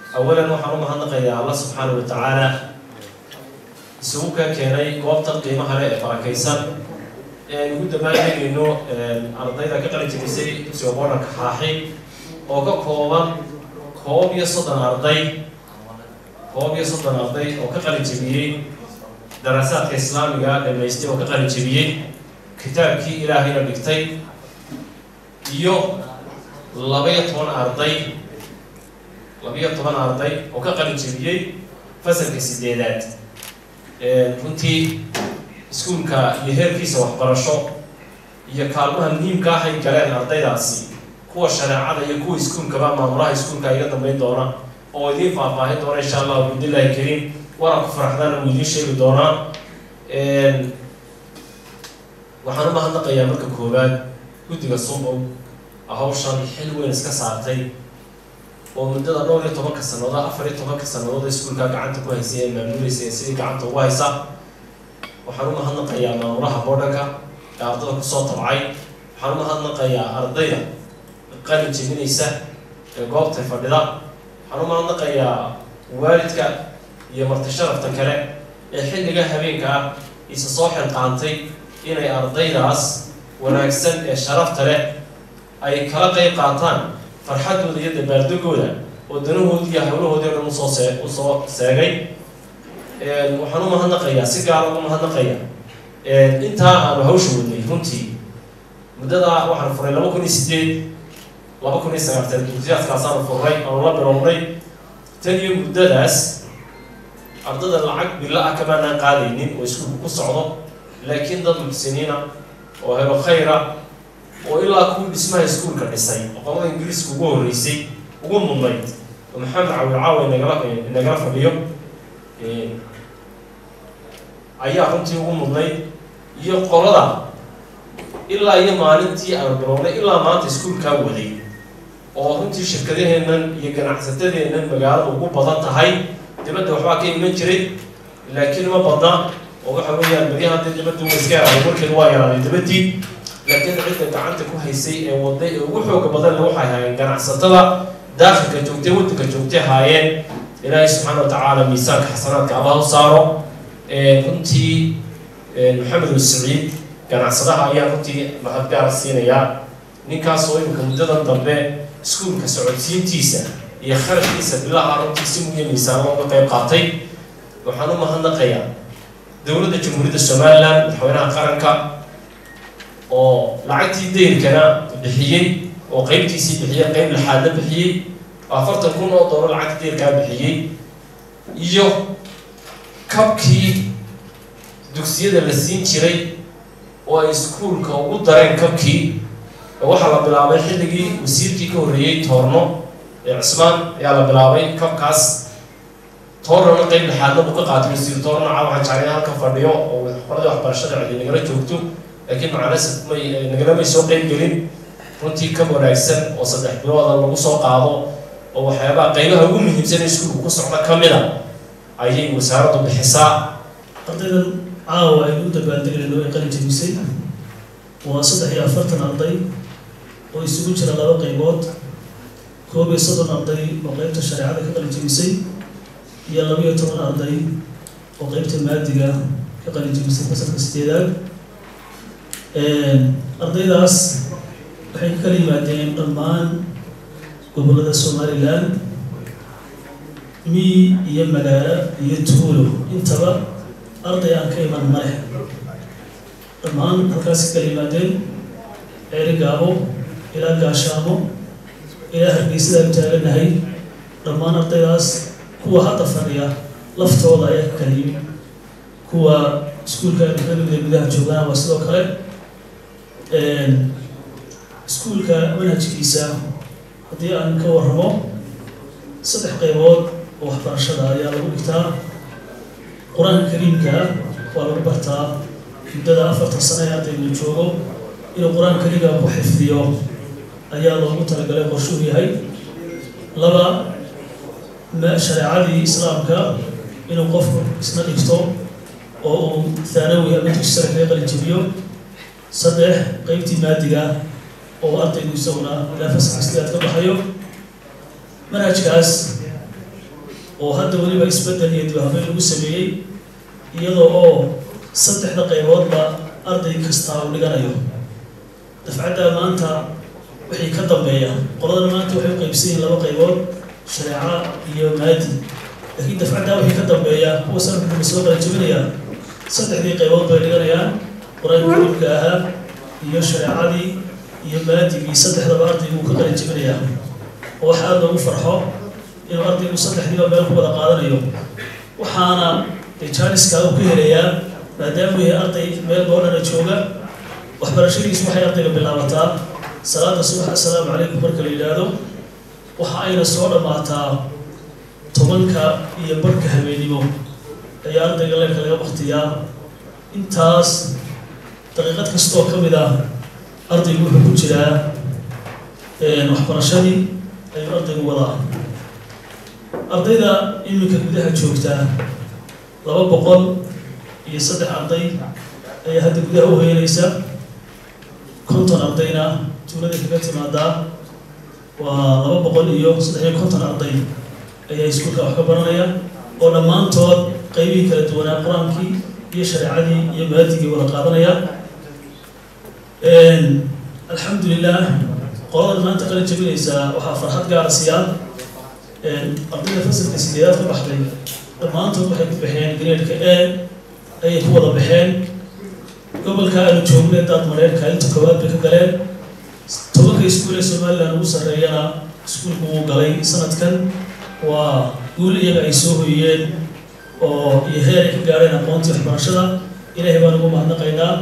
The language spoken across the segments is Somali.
awalan waxaan u mahadnaqayaa allah subxaana wa tacaala isugu ka keenay goobta qiimaha leh ee barakaysan ee ugu damaantegayno ardayda ka qalin jebisay dugsiga boodhanka xaaxi oo ka kooban koob iyo soddon arday koob iyo soddon arday oo ka qalin jebiyey daraasaadka islaamiga dhamaystay oo ka qalin jebiyey kitaabkii ilaahayna dhigtay iyo laba-iyo toban arday laba-iyo toban arday oo ka qalin jebiyey fasalka sideedaad runtii iskuulka iyo heerkiisa waxbarasho iyo kaalmaha muhiimka ahay galeen ardaydaasi kuwa shareecada iyo kuwa iskuulkaba maamulaha iskuulka iga dambeyn doona oo idiin faahfaahin doona insha allahu bidnillahi kariim waana ku faraxdaan uu idiin sheegi doonaa waxaan u mahadnaqayaa marka koowaad guddiga sumbow hawshan xil weyn iska saartay oo muddada dhowr iyo tobanka sannadood afar iyo tobanka sannadood iskuulka gacanta ku haysay ee maamulaysa ee sidii gacanta ugu haysa waxaan u mahadnaqayaa maamulaha boodhanka ee ardada kusoo tabcay waxaan u mahadnaqayaa ardayda qalin jebinaysa ee goobtay fadhida waxaan u mahadnaqayaa waalidka iyo marti sharafta kale ee xilliga habeenka ah isa soo xilqaantay inay ardaydaas wanaagsan ee sharafta leh ay kala qeyb qaataan farxadooda iyo dabaaldegooda oo danahoodii iyo hawlahoodii o dhan usoo see usoo seegay waxaan u mahadnaqayaa si gaara ugu mahadnaqaya intaa aanu hawsha wadnay runtii muddadaa waxaan furay laba kun iyo sideed laba kun iyo sagaartan dugsiyaadkaasaanu furray aanu la bilownay tan iyo muddadaas ardada lacag bilo ah kamaanaan qaadaynin oo iskuulku ku socdo laakiin dad muxsiniina oo helo khayra oo ilaa kuwii dhismaha iskuulka dhisay oo qolada ingiriiska ugu horreysay ugu mudnayd oo maxamed cawil caawa inagala inagala fadhiyo ayaa runtii ugu mudnayd iyo qolada ilaa iyo maalintii aanu bilownay ilaa maanta iskuulkaa waday oo runtii shirkadaheennan iyo ganacsatadeennan magaalada ugu badan tahay dibadda waxbaa ka iman jiray laakiin ma badna oo waxa weeyaan baryaha dee dibadda wa iska yaraaday markeedu waa yaraaday dibaddii laakiin cidda gacanta ku haysay ee waday ee ugu xooga badanle waxay haayeen ganacsatada daakilka joogtay waddanka joogtay haayeen ilaahay subxaana wa tacaala miisaanka xasanaadka allah u saaro runtii maxamed saciid ganacsadaha ayaa runtii mahad gaara siinayaa ninkaasoo imika muddadan dambe iskuulka socodsiintiisa iyo kharashkiisa bilaha runtii si muhiya miisaan looga qeyb qaatay waxaan u mahadnaqayaa dowladda jamhuuriyadda somalilan madaxweynaha qaranka oo lacagtii dayrkana bixiyey oo qeybtiisii bixiyey qeyb lixaadna bixiyey afartan kun oo dooro lacagta dayrkaa bixiyey iyo kabkii dugsiyada la siin jiray oo ay iskuulka ugu dareen kabkii waxaa la bilaabay xilligii wasiirkii ka horreeyey toorno ee cismaan ayaa la bilaabay kabkaas toornona qeyb lixaadna buu ka qaatay wasiir toorno caa waxaan jeclay halka fadhiyo oo qoladii waxbarashada cidi nagala joogto laakiin macanasaf may nagalamay soo qeyb gelin runtii ka wanaagsan oo saddex bilooda lagu soo qaado oo waxyaabaha qeybaha ugu muhiimsan ee iskuulku ku socda ka mid a ayay wasaaraddu bixisaa ardaydan caawa aynu u dabaaldegayno ee qalin jebisay waa saddex iyo afartan arday oo isugu jira laba qaybood koob iyo soddon arday oo qeybta shareecada ka qalin jebisay iyo laba iyo toban arday oo qeybta maadiga ka qalin jebisay fasalka sideedaad ardaydaas waxay ka kala yimaadeen dhammaan gobollada somalilan miyi iyo magaalo iyo tuulo intaba arday aan ka iman maleh dhammaan halkaasi kala yimaadeen ceeri gaabo ilaa gaashaamo ilaa hargeysadaan taaganahay dhammaan ardaydaas kuwa hadda fadhiya laftooda ayaa ka kala yimid kuwa iskuulka kamida gudaha joogaan waa sidoo kale iskuulka manhajkiisa haddii aan ka warramo saddex qaybood oo waxbarashada ayaa lagu dhigtaa qur-aanka kariimka waa lagu bartaa muddada afartan sano ee ardaygu joogo inuu qur-aanka kariimka ku xifdiyo ayaa loogu talagalay qorshuu yahay laba shareecadii islaamka inuu qofku isna dhigto oo uu thaanawi ama dugsi sare kaga qalinjibiyo saddex qeybtii maadiga oo ardaygu isaguna ilaa fasalka sideed ka baxayo manhajkaas oo hadda weliba isbeddel iyo dibhabeyn lagu sameeyey iyadoo oo saddexda qayboodba arday kastaa uu dhiganayo dafcadda maanta wixii ka dambeeya qoladana maanta waxay u qaybsan yihiin laba qaybood shareeca iyo maadi laakiin dafcaddaa wixii ka dambeeya kuwa sanadka soo qala jebinaya saddexdii qaybood bay dhiganayaan qur-aanka karimka ahaa iyo shareecadii iyo maadigii saddexdaba ardaygu uu ka qala jebinayaa oo wax aada loogu farxo inuu ardaygu saddexdiiba meel ku wada qaadanayo waxaana jaaniska uu ka helayaa maadaama uu yahay arday meel boodhana jooga waxbarashadiisu waxay ardayga bilaabataa salaada subax assalaamu calaykum marka la yidhaahdo waxa ayna soo dhammaataa tobanka iyo barhka habeennimo ayaa ardayga leerka laga baktiyaa intaas daqiiqad kastoo ka mid ah ardaygu wuxuu ku jiraa waxbarashadii ayuu ardaygu wadaa ardayda iminka gudaha joogtaa laba boqol iyo saddex arday ayaa hadda gudaha u hoyanaysa konton ardayna tuulada kaga timaadaa waa laba boqol iyo saddex iyo konton arday ayaa iskuulka wax ka baranaya oo dhammaantood qaybihii kala duwanaa qur-aankii iyo shareecadii iyo maadigii wada qaadanaya alxamdulilah qolada maanta qala jebinaysaa waxaa farxad gaara siiyaan ardayda fasalka sideedaad ka baxday dhammaantood waxay ku baxeen gareedka e ayay ku wada baxeen gobolka aanu joognay daad mareerka inta koowaad bay ka galeen tobanka iskuul ee somalilan ugu sarreeyana iskuulku wuu galay sanadkan waa guul iyaga ay soo hoyiyeen oo iyo heer ay ka gaadheen aqoontii waxbarashada ilaahay baan ugu mahadnaqaynaa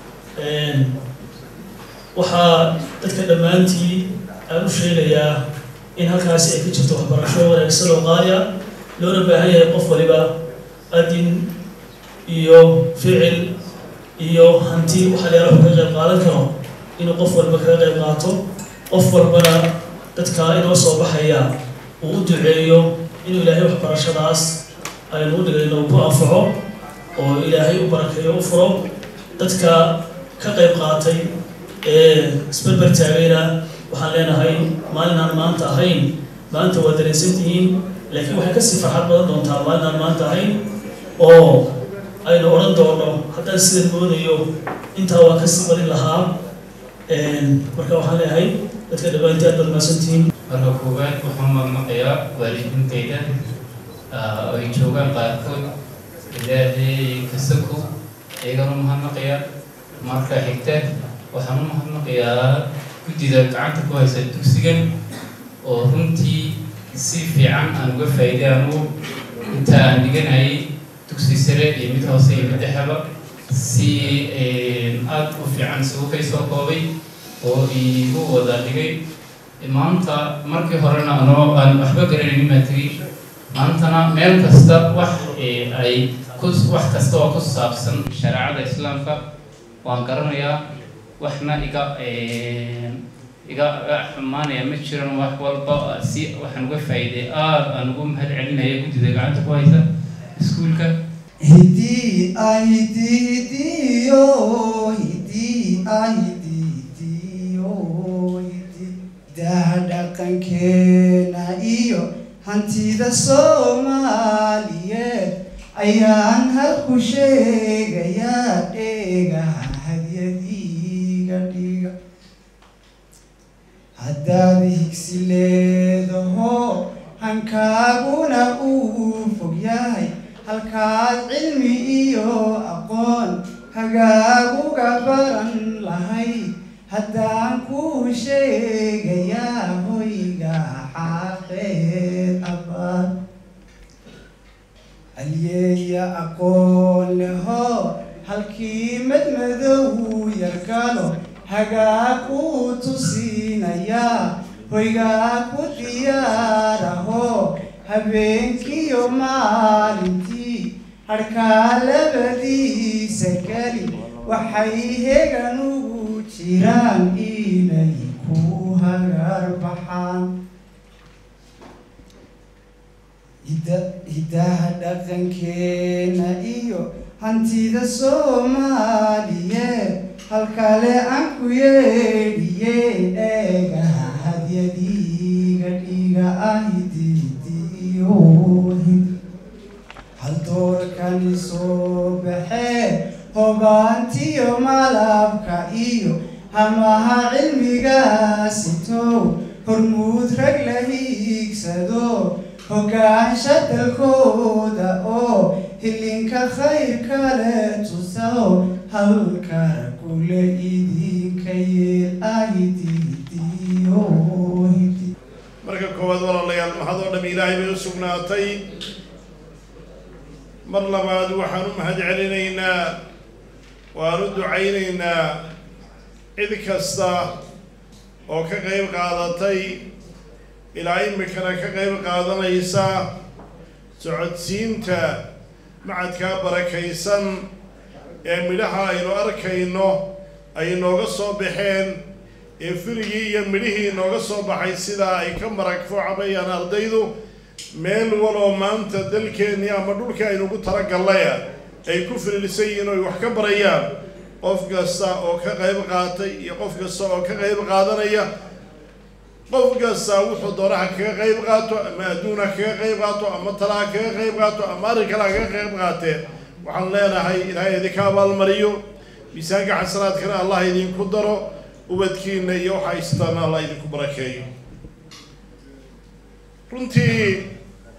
waxaa dadka dhammaantii aan u sheegayaa in halkaasi ay ka jirto waxbarasho wanaagsan oo qaaliya loona baahan yahay qof waliba adin iyo ficil iyo hanti waxa la yaalaa kaga qayb qaadan karo inuu qof walba kaga qayb qaato qof walbana dadka inoo soo baxaya uu u duceeyo inuu ilaahay waxbarashadaas aynu u dhigayno ku anfaco oo ilaahay u barakeeyo u furo dadka ka qayb qaatay ee isberber taagayna waxaan leenahay maalin aan maanta ahayn maanta waa dareensan tihiin laakiin waxay kasii farxad badan doontaa maalin aan maanta ahayn oo aynu odhan doono haddaan sidan moodayo intaa waa kasii badin lahaa marka waxaan leeyahay dadka dhammaantii aad baad mahadsantihiin marka koowaad waxaan mamaqayaa waalidiintayda ay joogaan qaarkood ilaahay kasako iyagana mahadnaqaya marka xigta waxaan u mahadnaqayaa guddida gacanta ku haysa dugsigan oo runtii si fiican aan uga faa'iiday anugu inta aan dhiganayay dugsi sare iyo mid hoose iyo mid dhexeba si aada u fiican isugu kay soo koobay oo iigu wada dhigay maanta markii horena anoo aan waxba garanaynin baan tegey maantana meel kasta wax ay ku wax kasta oo ku saabsan shareecada islaamka waan garanayaa waxna iga iga xumaanaya ma jiran wax walba si waxaan uga faa'iiday aada aan ugu mahad celinaya guddida gacanta ku haysa iskuulka Hidi ahidi hidiyo hidi ahidi hidiyo hidi daa dhaqankeena iyo hantida soomaaliyeed ayaan halku sheegayaa dheegaha hadyadiiga dhiga haddaad higsi leedaho hankaaguna uu fog yahay halkaad cilmi iyo aqoon hagaaguga baran lahayd haddaan kuu sheegayaa hoyga xaaqeed abaad halyeeya aqoon leho halkii madmadow yargalo hagaag uu tusiinayaa hoygaa ku diyaaraho habeenkiyo maalintii harkaa labadiisa keli waxay hegan ugu jiraan inay ku hagar baxaan hidaha dhaqankeena iyo hantida soomaaliyeed halkale aan ku yeedhiye eegaha hadyadiiga dhiga ahididiyo maalmahani soo baxee hogaantiyo malabka iyo hamaha cilmigaasitow hormuud rag la hiigsado hogaansha dalkooda oo hilinka khayr kale tusaw halkara kule idinka yeel ahidiidiyo marka koowaad walaalayaal mahad oo dham ilaahay bay u sugnaatay mar labaad waxaan u mahad celinaynaa waan u ducaynaynaa cid kasta oo ka qayb qaadatay ilaa imikana ka qayb qaadanaysa socodsiinta macadkaa barakaysan ee midhaha aynu arkayno ay nooga soo baxeen ee firigii iyo midhihii nooga soo baxay sidaa ay ka marag foocabayaan ardaydu meel waloo maanta dalkeennii ama dhulkii aynugu talagallaya ay ku fililisan yihiin oy wax ka barayaan qof kasta oo ka qayb qaatay iyo qof kasta oo ka qayb qaadanaya qof kasta wuxuu doonaha kaga qayb qaato ama adduun ha kaga qayb qaato ama tala ha kaga qayb qaato ama arrin kale ha kaga qayb qaatee waxaan leenahay ilaahay idinka abaalmariyo miisaanka xasanaadkana allah idinku daro ubadkiina iyo waxa haystaan allah idinku barakeeyo runtii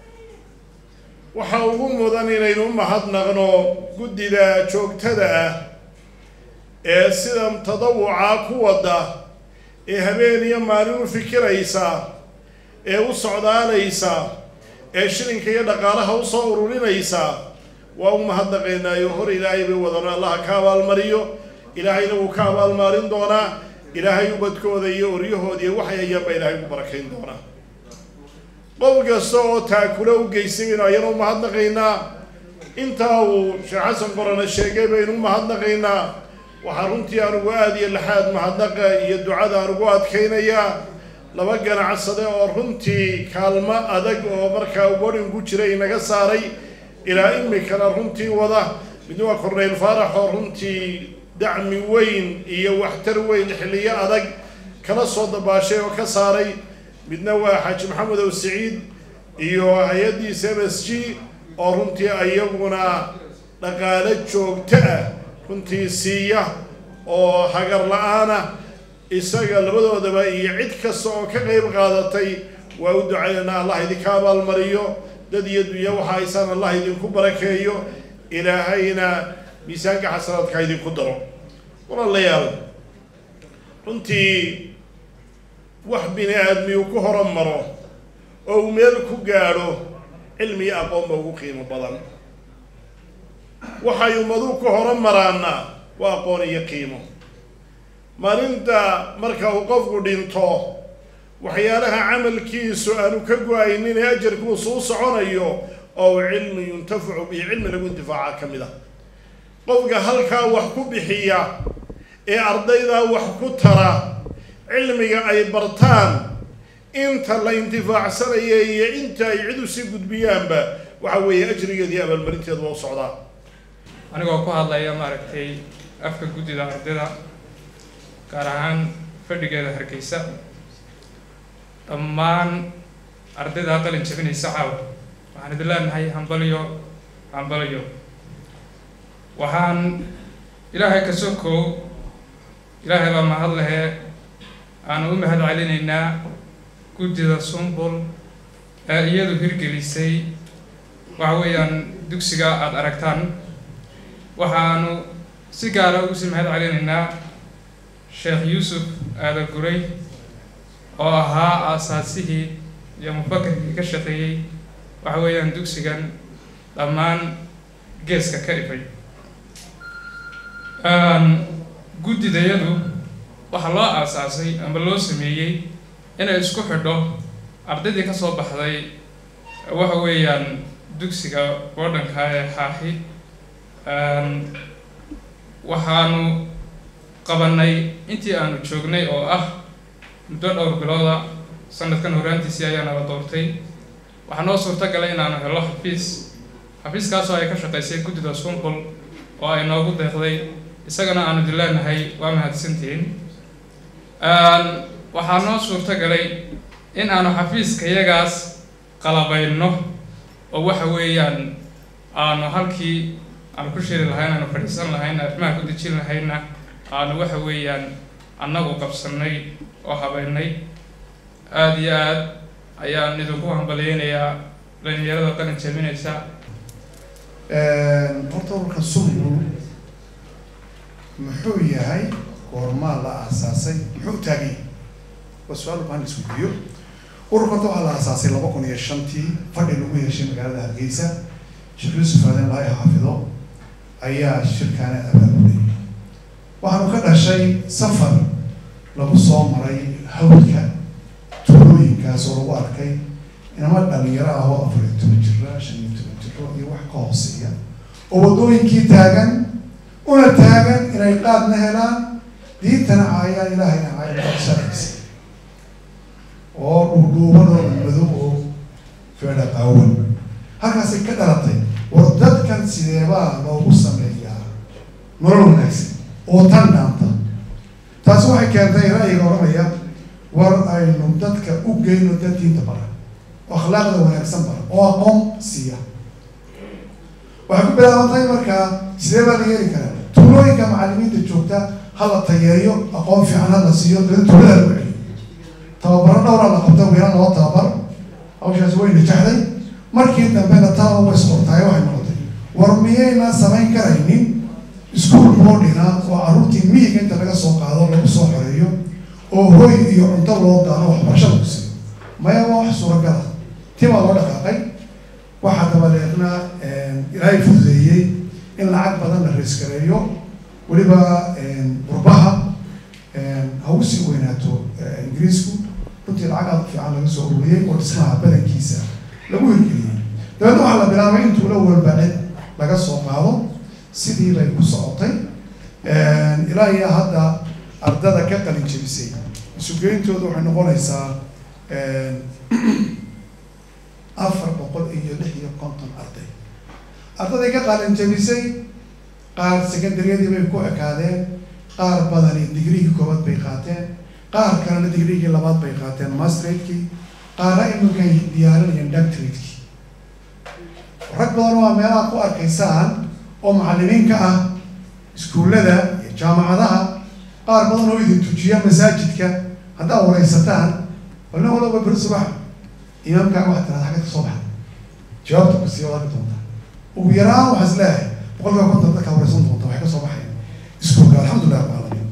waxa ugu mudan inaynu u mahadnaqno guddida joogtada ah ee sida tadawuca ku wada ee habeen iyo maalin u fikiraysa ee u socdaalaysa ee shilinka iyo dhaqaalaha usoo ururinaysa waa u mahadnaqaynaayo hor ilaahay bay wadano allaha ka abaalmariyo ilaahayna wuu ka abaalmarin doonaa ilaahay ubadkooda iyo oryahooda iyo waxay hayaan baa ilaahay ku barakayn doonaa qof kasta oo taakula u geysaybaynu ayana u mahadnaqaynaa intaa uu sheekh xasan qorane sheegay baynu u mahadnaqaynaa waxaa runtii anugu aada iyo laxaad mahadnaqa iyo ducada anugu adkaynayaa laba ganacsade oo runtii kaalmo adag oo markaa warin ku jira inaga saaray ilaa imikana runtii wada midna waa corneyl faarax oo runtii dacmi weyn iyo waxtar weyn xilliyo adag kala soo dabaashay oo ka saaray midna waa xaaji maxamed ow siciid iyo hay-addiisa m s g oo runtii iyaguna dhaqaalo joogto ah runtii siiya oo hagar la-aana isaga labadoodaba iyo cid kasta oo ka qayb qaadatay waa u ducaynanaa allah idinka abaalmariyo dad iyo dunya waxa haysaan allah idinku barakeeyo ilaahayna miisaanka xasanaadka idinku daro walaalayaal runtii wax bini aadmi uu ku horumaro oo uu meel ku gaadho cilmi iyo aqoonba ugu qiimo badan waxay ummaduhu ku horumaraana waa aqoon iyo qiimo maalinta marka uu qofku dhinto waxyaalaha camalkiisu aanu ka go-aynin ee ajarkiisu u soconayo oo cilmi yuntafacu bihi cilmi lagu intifaaca ka mid ah qofka halkaa wax ku bixiya ee ardaydaa wax ku tara cilmiga ay bartaan inta la intifaacsanaya iyo inta ay cid usii gudbiyaanba waxa weeye ajrigeeda iyo abaalmarinteeda waa u socdaa anigoo ku hadlaya maaragtay afka guddida ardayda gaar ahaan fadhigeeda hargeysa dhammaan ardayda qalin jabinaysa caawa waxaan idin leenahay hambalyo hambalyo waxaan ilaahay ka sokow ilaahay baa mahad lehe aanu u mahad celinaynaa guddida sumbul ee iyadu hirgelisay waxa weeyaan dugsiga aada aragtaan waxaanu si gaara ugu sii mahad celinaynaa sheekh yuusuf aada guray oo ahaa aasaasihii iyo mufakarkii ka shaqeeyey waxa weeyaan dugsigan dhammaan geeska ka ifay guddidayadu waxaa loo aasaasay ama loo sameeyey inay isku xidho ardaydii ka soo baxday waxa weeyaan dugsiga wadhanka ee xaaxi waxaanu qabanay intii aanu joognay oo ah muddo dhowr bilooda sanadkan horaantiisii ayaa nala doortay waxaa noo suurto galay inaanu helo xafiis xafiiskaasoo ay ka shaqaysay guddida sumbul oo ay noogu deeqday isagana aanu dileenahay waa mahadsantihiin waxaa noo suurto galay in aanu xafiiska iyagaas qalabayno oo waxa weeyaan aanu halkii aanu ku shiri lahayn aanu fadhiisan lahayn arrimaha ku dejin lahayna aanu waxa weeyaan annagu qabsanay oo habeynay aada iyo aad ayaan idinku hambalyeynayaa dhalinyarada qalin jabinaysa horta ururka sumru muxuu yahay goormaa la aasaasay muxuu u taagan yahay waa su-aal ubaan isweydiiyo ururka horta waxaa la aasaasay laba kun iyo shantii fadhi lagu yeeshay magaalada hargeysa sheekh yuusuf aadan ilaahay xaafido ayaa shirkaana abaabulay waxaanu ka dhashay safar lagu soo maray hawlka tuulooyinkaas oo lagu arkay inama dhalinyaro ah oo afar iyo toban jira shan iyo toban jiro iyo wax ka hooseeya oo waddooyinkii taagan una taagan inay qaadna helaan diintana caayaan ilaahayna caayaan sharciisa oo dhuudhuuban oo madow oo feedha qaawan halkaasay ka dhalatay war dadkan sideebaa loogu sameeyaa nolol wanaagsan oo tan dhaanta taasi waxay keentay ra'yiga odhanaya war aynu dadka u geyno dad diinta bara oo akhlaaqda wanaagsan bara oo aqoon siiya waxay ku bilaabantahay markaa sidee baa la yeeli karaa tuulooyinka macalimiinta joogta ha la tayeeyo aqoon fiican ha la siiyo dada tuulada lagu celiyo tababaro dhowraa la qabta weeraan loo tababar hawshaasi way najaxday markii dambena taa way isqortaay waxay noqotay war miyayna samayn karaynin iskuol boodhina oo carruurtii miyiga inta laga soo qaado lagu soo xoreeyo oo hoy iyo cunto loo daano waxbarasho lagu siiyo maya waa wax suuragala timaa loo dhaqaaqay waxaa dabadeedna ilaahay fududeeyey in lacag badan la reeskareeyo weliba qurbaha ha u sii weynaato ingiriisku runtii lacag aad fiican laga soo ururiyey oo dhismaha badankiisa lagu hirgeliyey dabeedna waxaa la bilaabay in tuulo walba cid laga soo qaado sidii bay ku socotay ilaa iyo hadda ardada ka qalin jebisay isugeyntooda waxay noqonaysaa afar boqol iyo lix iyo konton arday ardaday ka qalin jebisay qaar secondaryadii bay ku ekaadeen qaar badani digrigii koobaad bay qaateen qaar kalena digrigii labaad bay qaateen masteradekii qaarna iminkay diyaarinayeen doctoratekii rag badan waa meelaha ku arkaysaan oo macalimiin ka ah iskuullada iyo jaamacadaha qaar badan oo idin tujiya masaajidka haddaad waraysataan walna walaba beri subax imaamkaaga waxaad tirahda xagga ka soo baxa jawaabta ku sii wada doontaa ugu yaraan waxaa is leeyahay boqolkiiba konton dadkaa waraysan doonta waxay ka soo baxayan iskuulka alxamdulilah rabbil caalamiin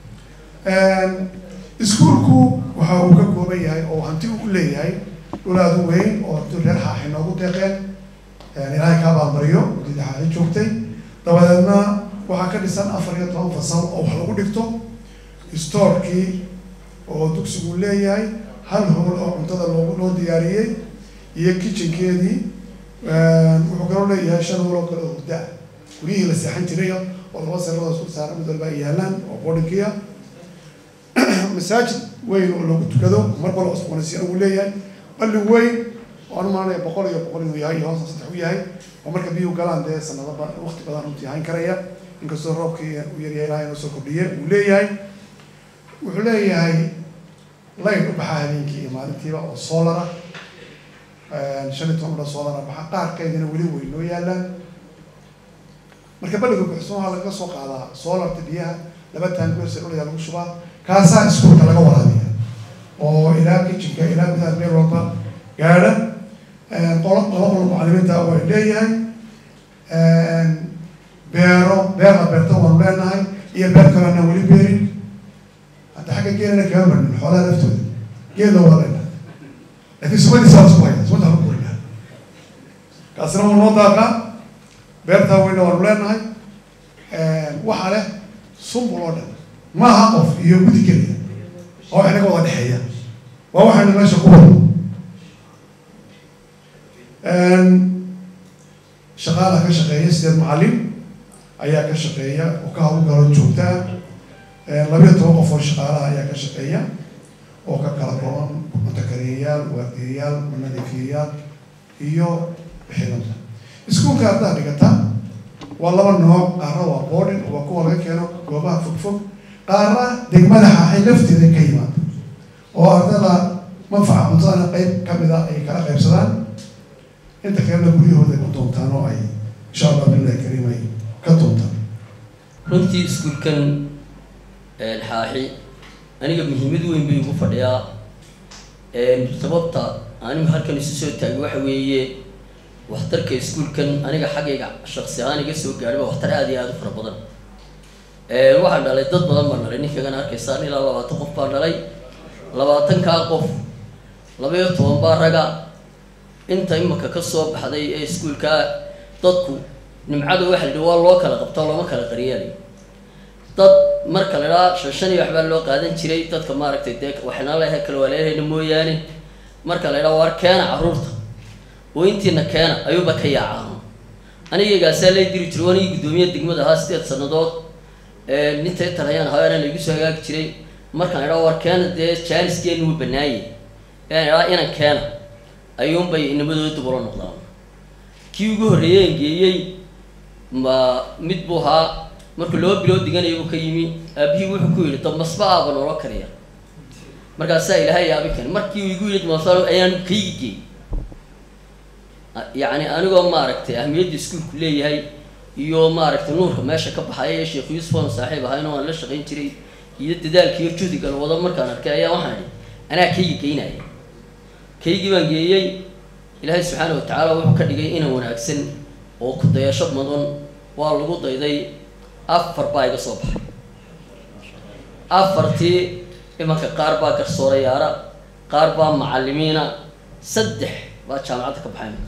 iskuulku waxa uu ka kooban yahay oo hanti uu leeyahay dhulaadu weyn oo reer xaaxi noogu deeqeen ilaahay kaa baanbariyo dida xaaxi joogtay dabadeedna waxaa ka dhisan afar iyo toban fasal oo wax lagu dhigto stoorkii oo dugsigu leeyahay hal howl oo cuntada loo loo diyaariyey iyo kitchenkeedii wuxuu kaloo leeyahay shan howl oo kale oo hurda guryihii la seexan jiray oo laba saradoo isku saaran mid walba ay yaalaan oo boodhinkiya masaajid weyn oo lagu tukado mar balo cusboonaysiin uu leeyahay balli weyn oo anu maanaya boqol iyo boqol inuu yahay iyo hoosta saddex u yahay oo marka biyuhu galaan dee sanado ba waqti badan runtii hayn karaya inkastoo roobkii uu yaryahay ilahay noo soo kordhiye uu leeyahay wuxuu leeyahay layn u baxaa habeenkii iyo maalintiiba oo soolara shan iyo toban udha soolara baxa qaarkeedina weli weyn noo yaalaan marka balliga buxsan waxaa lagaga soo qaadaa soolarta biyaha laba taangoorsa dhulayaa lagu shubaa kaasaa iskuulka laga waraabiya oo ilaa kitchenka ilaa gudaha meel walba gaadha qolo laba qolo macalimiinta waa leeyahay beero beerna beerta waanu leenahay iyo beer kale anaan weli beerin hadda xagga geelana kama marnin xoolaha laftooda geela waa leenahay laakiin sumadiisa waa isku haya sumada lagu korinaa kaasina waa noo daaqaa beertaa weyna waanu leenahay waxaa leh sumbul oo dhan maaha qof iyo gudi keliya oo wax inaga wada dhexeeya waa waxaynu meesha ku wado shaqaala ka shaqeeya sideed macalin ayaa ka shaqeeya oo ka hawlgalo joogtaa labiyo toban qof oo shaqaalaha ayaa ka shaqeeya oo ka kala kooban cuntakariyayaal waardiyayaal nadiifiyayaal iyo bixinada iskuulka haddaad dhigata waa laba nooc qaarna waa boarding waa kuwa laga keeno goobaha fogfog qaarna degmada xaaxay lafteeda ka yimaado oo ardada manfaca cuntadana qeyb kamid a ay kala qaybsadaan inta kalena guryahooda ku doontaan oo ay insha allah billahi kariim ay ka doontaan runtii iskuulkan xaaxi aniga muhiimad weyn bay ugu fadhiyaa sababta anigu halkan isu soo taagay waxa weeye waxtarka iskuulkan aniga xaggayga shaksi ahaan iga soo gaadhay waa waxtar aada iyo aada u fara badan waxaan dhalay dad badan baan dhalay ninkagana arkaysaan ilaa labaatan qof baan dhalay labaatankaa qof labaiyo toban baa raga inta imaka ka soo baxday ee iskuulkaa dadku nimcada waxa la yidhi waa loo kala qabtaa looma kala qariyaalay dad marka la idhaa shan shan iyo waxbaa loo qaadan jiray dadka maaragtay dee waxna lehe kala waleelhayna mooyaane marka la idhaa waar keena carruurta oo intiina keena ayuuba ka yaacaa anigaygaasaa lay diri jiray wanigii guddoomiye degmada ahaa sideed sannadood nintay talhayaan haweena laygu soo hagaagi jiray markaan idhaa war keena dee jaaniskeenu wuu banaaye ean idhaa inan keena ayuunbay inamadooda dib ula noqdaan kii ugu horreeyeen geeyey ma mid buu ahaa markuu laba bilood diganaya buu ka yimi aabihii wuxuu ku yidhi dabmasba aaba noola kariya markaasaa ilaahay yaabi keen markii uu igu yidhi dabmasba ayaan kaygi geey yacni anigoo maaragtay ahmiyadda iskuulku leeyahay iyo maaragtay nuurka meesha ka baxaya ee sheekh yuusuf oon saaxiib ahayna waan la shaqayn jiray iyo dadaalka iyo juhdiga la wado markaan arkay ayaa waxaan idhi anaa kaygi geynaya kaygii baan geeyey ilaahay subxaana wa tacaala wuxuu ka dhigay inan wanaagsan oo ku dayasho mudan waa lagu dayday afar baa iga soo baxay afartii imanka qaar baa garsoorayaara qaar baa macalimiina saddex baa jaamacadda ka baxay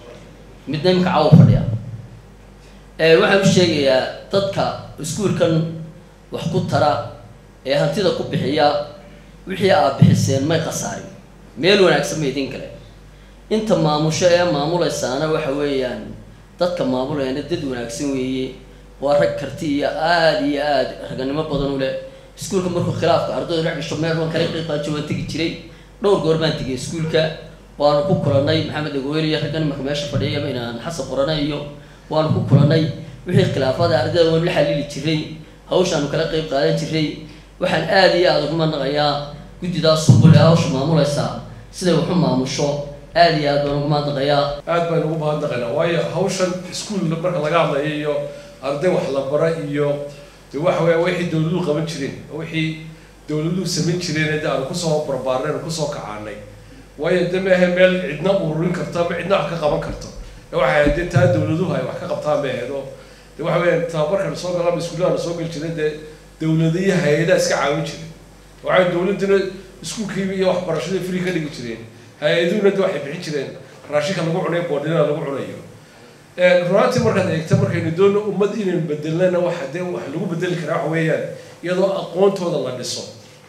midna imanka cawo fadhiya waxaan u sheegayaa dadka iskuulkan wax ku tara ee hantida ku bixiya wixii aad bixiseen may khasaarin meel wanaagsan ma idin kale inta maamusho ee maamulaysaana waxa weeyaan dadka maamulayana dad wanaagsan weeye waa rag karti iyo aada iyo aada raganimo badan u leh iskuulka markuu khilaafka ardaydu dhex gasho meel baan kala qiiqaajo waan tegi jiray dhowr goor baan tegay iskuulka waanu ku kulanay maxamed agoyl iyo raggan imanka meesha fadhiyaba inaan xasan qorana iyo waanu ku kulanay wixii khilaafada ardayda waan la xalili jiray hawshaanu kala qeyb qaadan jiray waxaan aada iyo aada ugu manaqayaa guddidaas sumbul ee hawsha maamulaysaa siday waxu maamusho aada iyo aad baan ugu mahadnaqayaa aad baan ugu mahadnaqaynaa waayo hawshan iskuul marka laga hadlayo iyo arday wax la bara iyo de waxa weya wixii dawladuhu qaban jireen wixii dawladuhu samayn jireen de aanu kusoo barbaarnay aanu kusoo kacaanay waayo de maahe meel cidna ururin karto ama cidna wax ka qaban karto waxay de taa dawladuhu ay wax ka qabtaan bay ahayd oo de waxa weya tababarkan soo galaba iskuullaha soo geli jiray dee dawladiyo hay-adaha iska caawin jiray waxay dawladuna iskuulkiiba iyo waxbarashada free ka dhigi jireen hay-aduhuna de waxay bixin jireen raashinka lagu cunayo boodhinada lagu cunayo runaantii markaad eegta markaynu doonno ummad inaynu bedelnana waxa dee wax lagu bedeli karaa waxa weeyaan iyadoo aqoontooda la dhiso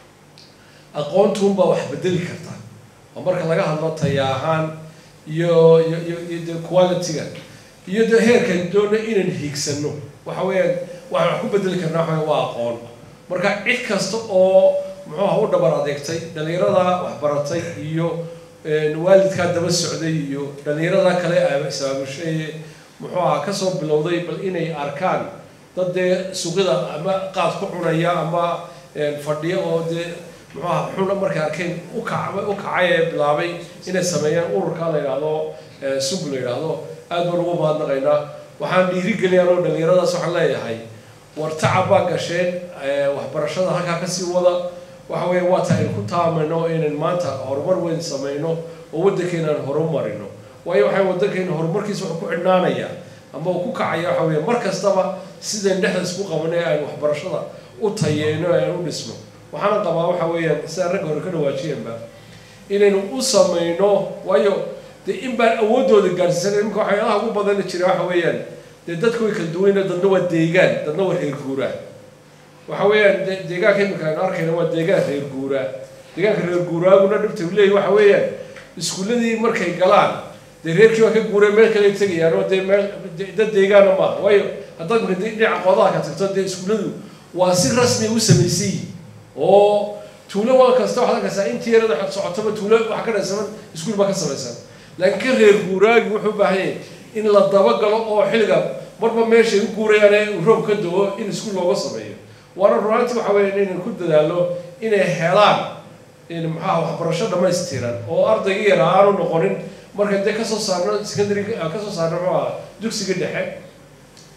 aqoontuunbaa wax bedeli karta oo marka laga hadlo taya ahaan iyo iyo iyo iyo de quality-ga iyo de heerkan doonno inaynu hiigsano waxa weeyaan waxaan wax ku bedeli karnaa waxa waa aqoon marka cid kasta oo muxuuha u dhabar adeegtay dhalinyarada waxbaratay iyo waalidkaa daba socday iyo dhalinyarada kale isaamushaye muxuu aha kasoo bilowday bal inay arkaan dad dee suuqyada ama qaad ku cunaya ama fadhiya oo dee muxuu aha xuna markay arkeen ukac u kacay ee bilaabay inay sameeyaan ururka la yidhaahdo sug la yidhaahdo aad baan ugu mahadnaqaynaa waxaan dhiirigeliyaan oo dhalinyaradaas waxaan leeyahay war tacab baa gasheen waxbarashada halkaa kasii wada waxa weya waa ta aynu ku taamayno inaynu maanta horumar weyn samayno oo waddankeena aan horumarino waayo waxay waddankeena horumarkiisa wuxuu ku xidhnaanaya ama uu ku kacaya waxa weya mar kastaba sidayn dhexda isku qabanay aynu waxbarashada u tayeyno aynu u dhisno waxaana qabaa waxa weeyaan sidaa ragga hore ka dhawaajiyeenba inaynu u samayno waayo dee in baan awooddooda gaarsiisan iminka waxyaalaha ugu badana jira waxa weeyaan dee dadku way kala duwayna dadna waa deegaan dadna waa reer guuraa waxa weeyaan de deegaanka imika aynu arkayna waa deegaan reer guuraa deegaanka reer guuraaguna dhibta u leeyahy waxa weeyaan iskuulladii markay galaan dee reerkii waa ka guureen meel kale tegayaan oo dee meel dad deegaana maaha waayo haddaad mika dhinaca qoodaha ka tagto dee iskuulladu waa si rasmi u samaysan yihin oo tuulo waa kasta waxaad arkaysaa intii yarada xog socotaba tuulo wax ka dhaysaman iskuul baa ka samaysan laakiin ka reer guuraagi wuxuu baahan yahay in la dabagalo oo xilliga marba meeshay u guurayaan ee roob ka do-o in iskuul looga sameeyo waana runaantii waxa weya inaynu ku dadaalo inay helaan maxaa waxbarasho dhamaystiran oo ardayga yara aanu noqonin marka dee kasoo saarno secondary kasoo saarno muxuu aha dugsiga dhexe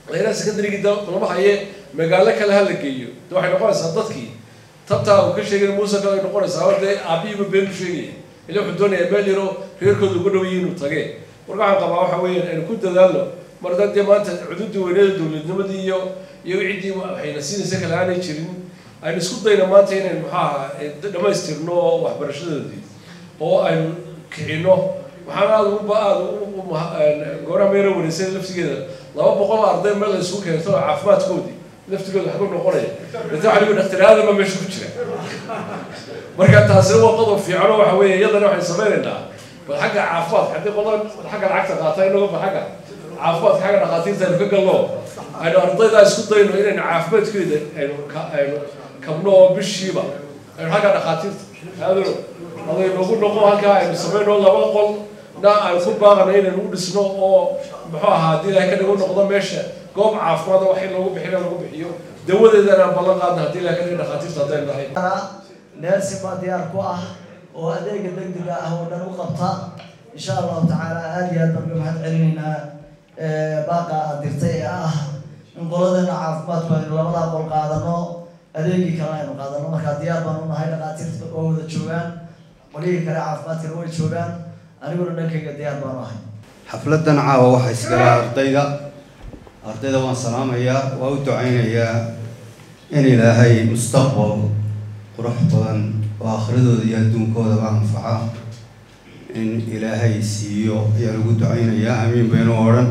layraa secondarygii da lama haye magaalo kale ha la geeyo de waxay noqonaysaa dadkii tabtaa uu ka sheegay muuse kale ay noqonaysaa hor dee aabihiiba been ku sheegaya ila wuxuu doonayaa meel yaro reerkooda uga dhow yihiin inuu tage marka waxaan qabaa waxa weeyaan aynu ku dadaalno mar haddaan dee maanta cududii weyneeda dowladnimadii iyo iyo ciddii waxayna siinaysa kale aanay jirin aynu isku dayno maanta inaynu maxaa ahaa dhammaystirno waxbarashadoodii oo aynu kicino waxaan aada uba aada gooraha meera wareysay laftigeeda laba boqol arday meel la isugu keento caafimaadkoodii laftigooda waxba noqonaya data waxa lagu dhakhtar aadama meesha ku jira marka taasina waa qodob fiican oo waxa weeye iyadana waxaynu sameynaynaa bal xagga caafimaadka haddii qodob xagga lacagta qaata inaga ba xagga caafimaadka xagga dhakhaatiirta aynu ka galno aynu ardaydaa isku dayno inaynu caafimaadkeeda aynu ka aynu kabno oo bishiiba aynu xagga dhakhaatiirta aadano aday noogu noqo halkaa aynu sameyno laba qol na aan ku baaqana inaynu u dhisno oo muxuu ahaa haddii ilahay ka dhigo noqdo meesha goob caafimaad oo waxay loogu bixina lagu bixiyo dawadeedana aan ballan qaadna haddii ilahay ka dhigo dhakhaatiirta haddaynu nahay neersi baa diyaar ku ah oo adeega degdega ah oo dhan u qabta insha allahu tacaala aada iyo aad baan uga mahad celinaynaa baaqa aad dirtay ee ah in qoladeena caafimaadku aynu labadaa qol qaadano adeegii kale aynu qaadano markaa diyaar baan u nahay dhakhaatiirta oo wada joogaan qolihii kale caafimaadkana way joogaan aniguna dhankayga diyaar baan u ahay xafladan caawa waxaa isgala ardayda ardayda waan salaamayaa waa u ducaynayaa in ilaahay mustaqbal qurux badan oo akhradooda iyo adduunkoodaba anfaca in ilaahay siiyo ayaa lagu ducaynayaa amiin baynu odhan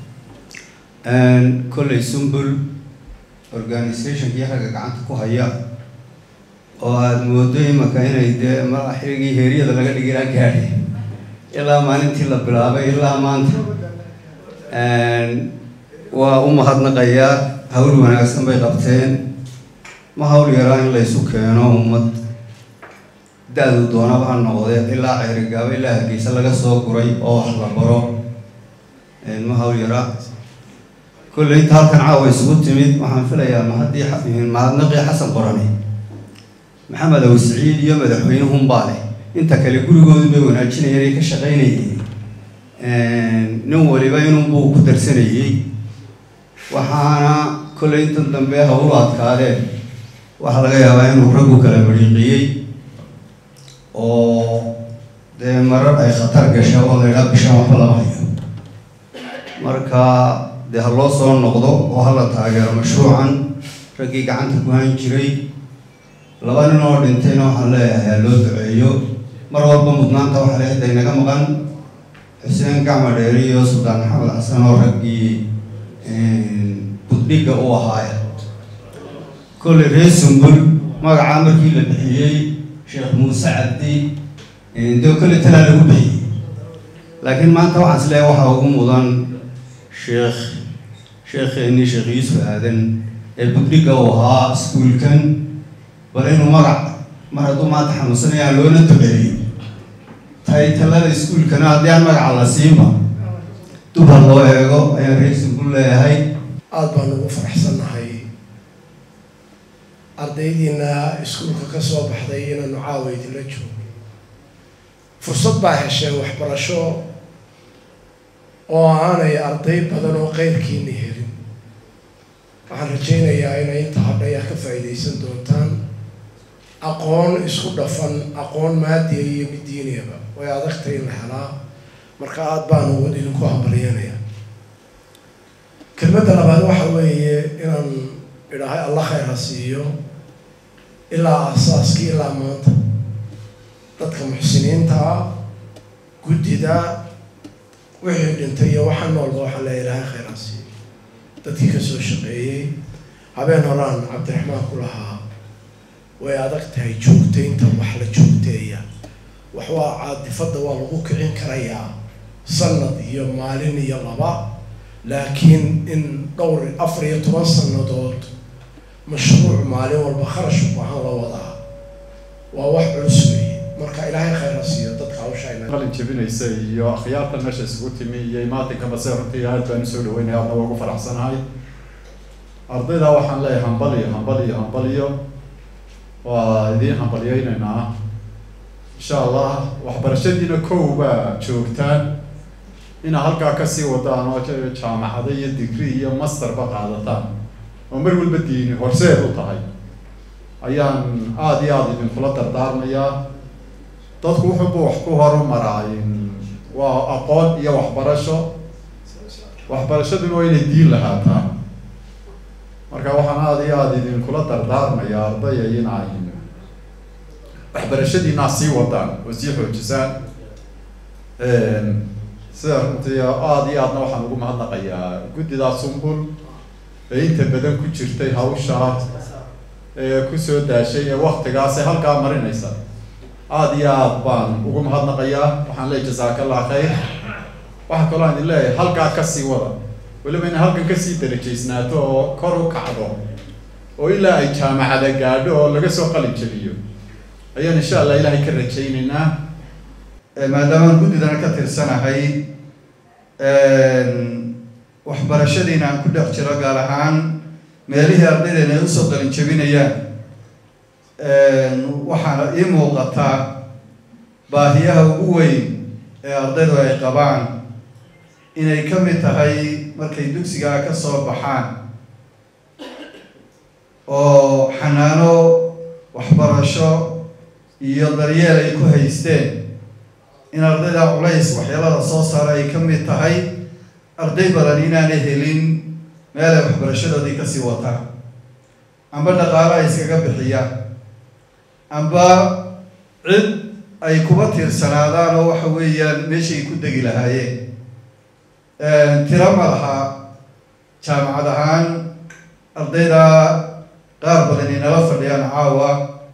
kolley sumbul organizationkii ragga gacanta ku haya oo aada moodo imaka inay dee ma xilligii heeryada laga dhigilaa gaadhay ilaa maalintii la bilaabay ilaa maanta waa u mahadnaqayaa hawl wanaagsan bay qabteen ma hawl yaraa in laysu keeno ummad da-du doonaba ha noqdee ilaa ceerigaabo ilaa hargeysa laga soo guray oo wax la baro ma hawl yaraa kolley inta halkan caawa isugu timid waxaan filayaa mahadii mahadnaqii xasan qorane maxamed aw siciid iyo madaxweynehunbaa leh inta kale gurigoodu bay wanaajinayeen ay ka shaqaynayeen nin waliba inunbuu ku darsanayey waxaana kolley intan dambe hawlu adkaadeen waxaa laga yaabaa inuu raggu kala mariiqiyey oo dee marar ay khatar gasha oo la idhaa bishaan waxba lama hayo marka dee ha loo soo noqdo oo hala taageero mashruucan raggii gacanta ku han jiray laba nin oo dhintayna waxaan leeyahay ha loo duceeyo mar walba mudnaanta waxaa le hadda inaga maqan xuseen gacma dheeri iyo suldaan maxamed xasan oo raggii buddhigga u ahaaya kolley reer sumbul magacaa markii la bixiyey sheekh muuse cabdi dee kolley talaa lagu bixiyey laakiin maanta waxaan is leeyahay waxaa ugu mudan sheekh sheekheennii sheekh yuusuf aadan ee buddhigga u ahaa iskuulkan bal inuu magac mar hadduu maanta xanuunsanaya loona duceeyo taytalada iskuulkana haddii aan magaca la siinba dubar loo eego ayaan reer sumbul leeyahay aada baan ugu faraxsannahay ardaydiina iskuulka ka soo baxday inaanu caawa idinla joogo fursad baa hesheen waxbarasho oo aanay arday badan oo qeyrkiina helin waxaan rajaynayaa inay inta hadhay ah ka faa'iidaysan doontaan aqoon isku dhafan aqoon maadiya iyo mid diiniyaba way adagtay in la helaa marka aada baan ugu idinku hambalyanaya kelmadda labaad waxa weeye inaan idhaahay alla khayr ha siiyo ilaa aasaaskii ilaa maanta dadka muxsiniinta ah guddida wixii dhintay iyo waxa noolba waxaan leeya ilaahay khayr ha siiyo dadkii kasoo shaqeeyey habeen horaan cabdiraxmaan ku lahaa way adag tahay joogtaynta wax la joogteeya wax waa caadifadda waa lagu kicin karayaa sanad iyo maalin iyo laba laakiin in dhowr afar iyo toban sanadood mashruuc maalin walba kharash u baahan la wadaa waa wax culus weeye marka ilaahay khayr ha siiyo dadka hawsha qalin jebinaysa iyo akhyaarta meesha isugu timi iyo imaatinkaba se runtii aad baan usoo dhaweynaya adna waa ugu faraxsanahay ardayda waxaan leeyahay hambaliyo hambaliyo hambaliyo waa idiin hambaliyeynaynaa insha allah waxbarashadiina kow baa joogtaan inaa halkaa kasii wadaan oo jaamacado iyo digri iyo masterba qaadataan oo mar walba diini horseed u tahay ayaan aada iyo aada idinkula dardaarmayaa dadku wuxuuba wax ku horumaraa waa aqoon iyo waxbarasho waxbarashaduna waa inay diin lahaataa marka waxaan aada iyo aada idinkula dardaarmayaa ardaya inay waxbarashadiinaa sii wadaan oo sii xoojisaan sida runtii aada iyo aadna waxaan ugu mahadnaqayaa guddidaa sumbul ee inta badan ku jirtay hawshaa ee kusoo daashay ee waktigaas ee halkaa marinaysa aada iyo aad baan ugu mahadnaqayaa waxaan leeyahy jasaaka allah khayr waxaa kaloo aan idin leeyahay halkaa kasii wada weliba inay halkan kasii darajaysnaato oo kor u kacdo oo ilaa ay jaamacada gaadho oo laga soo qalin jeliyo ayaan insha allah ilaahay ka rajaynaynaa maadaamaan guddidana ka tirsanahay waxbarashadiina aan ku dhex jiro gaar ahaan meelihii ardaydeena ay usoo qalin jebinayaan waxaana ii muuqataa baahiyaha ugu weyn ee ardaydu ay qabaan inay ka mid tahay markay dugsigaa ka soo baxaan oo xanaano waxbarasho iyo daryeel ay ku haysteen in ardayda culays waxyeelada soo saara ay ka mid tahay arday badan inaanay helin meel ay waxbarashadoodii kasii wataan amba dhaqaalo ay iskaga bixiyaan amba cid ay kuba tiirsanaadaan oo waxa weeyaan meeshay ku degi lahaayeen tiro ma laha jaamacad ahaan ardayda qaar badan inala fadhiyaan caawa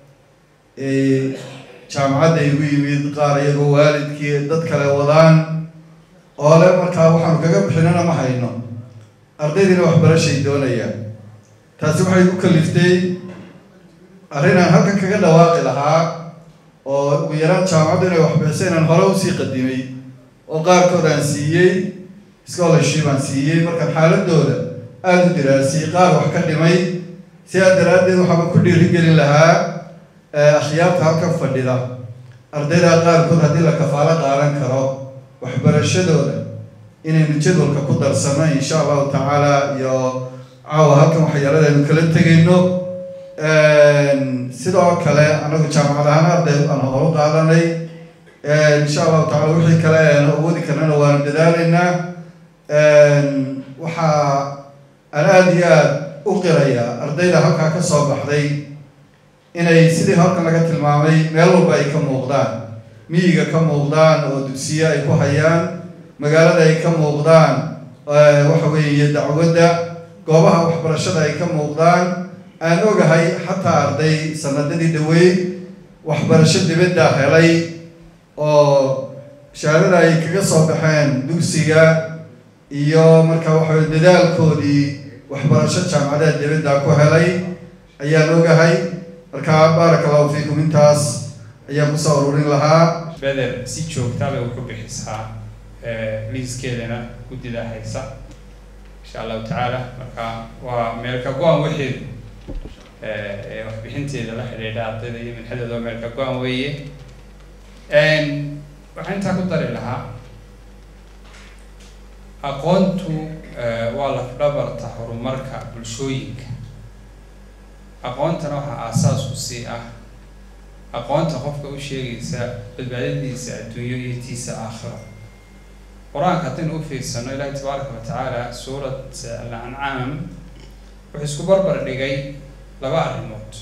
jaamacadda igu yimid qaar iyagoo waalidkii dad kale wadaan oo le markaa waxaanu kaga bixinana ma hayno ardaydiina waxbarashay doonayaan taasi waxay ku kaliftay arrin aan halkan kaga dhawaaqi lahaa oo ugu yaraan jaamacaddu inay waxbixisa inaan hore usii qadimay oo qaarkood aan siiyey scholarship aan siiyey markaan xaaladooda aada u diraasiyey qaar wax ka dhimay sidaa daraaddeed waxaaba ku dhiirigelin lahaa akhyaarta halkan fadhida ardayda qaarkood haddii la kafaalo qaadan karo waxbarashadooda inaynu jadwalka ku darsano insha allahu tacaala iyo caawa halkan waxyaalada aynu kala tegayno sidoo kale anagu jaamacad ahaan arday aan horu qaadanay insha allahu tacala wixii kale aan awoodi karnana waanu dadaalaynaa waxaa aan aada iyo aada u qirayaa ardayda halkaa ka soo baxday inay sidii halkan laga tilmaamay meel walba ay ka muuqdaan miyiga ka muuqdaan oo dugsiye ay ku hayaan magaalada ay ka muuqdaan waxa weeye dacwadda goobaha waxbarashada ay ka muuqdaan aan ogahay xataa arday sanadadii dhaweyd waxbarasho dibadda helay oo shahaadada ay kaga soo baxeen dugsiga iyo marka waxa weye dadaalkoodii waxbarasho jaamacadaha dibadda ku helay ayaan ogahay marka baaraka allahu fiikum intaas ayaan kusoo ururin lahaa beder si joogtaa bay ku bixisaa liiskeedana guddida haysa insha allahu tacaala marka waa meel ka go-an wixeedu ee waxbixinteeda la xidhiidha ardayda iyo minxadooda waa meel ka go-an weeye waxaan intaa ku dari lahaa aqoontu waa lafdhabarta horumarka bulshooyinka aqoontana waxaa aasaas u sii ah aqoonta qofka u sheegaysa badbaadadiisa adduunyo iyo tiisa aakhiro qur-aanka haddaynu u fiirsano ilaahi tabaaraka wa tacaala suurat al-ancaam wuxuu isku barbar dhigay laba arrimood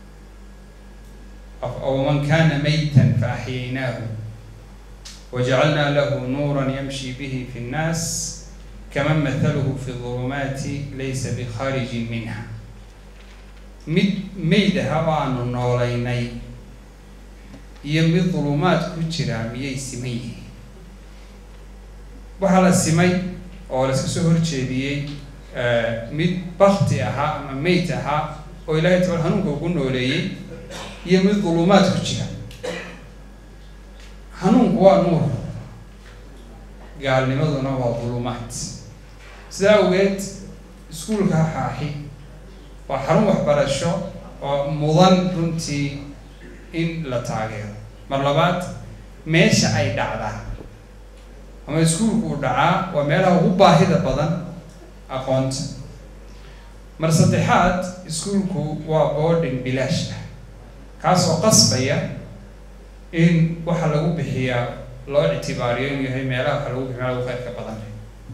waman kana maytan fa axyaynaahu wajacalnaa lahu nuuran yamshi bihi fi nnaas kaman mathaluhu fi ulumaati laysa bikharijin minha mid meyd aha oo aanu noolaynay iyo mid dulumaad ku jira miyay siman yihiin waxaa la simay oo la iska soo horjeediyey mid bakti ahaa ama meyd ahaa oo ilaahay tabar hanuunka ugu nooleeyey iyo mid dulumaad ku jira hanuunku waa nuur gaalnimaduna waa dulumaad sidaa awgeed iskuulka xaaxi waa xarun waxbarasho oo mudan runtii in la taageero mar labaad meesha ay dhacdaa ama iskuulku uu dhacaa waa meelaha ugu baahida badan aqoonta mar saddexaad iskuulku waa boarding bilaash ah kaas oo qasbaya in waxa lagu bixiyaa loo ictibaariyo inuu yahay meelaha waxa lagu bixiyo meelaha ugu khayrka badan leh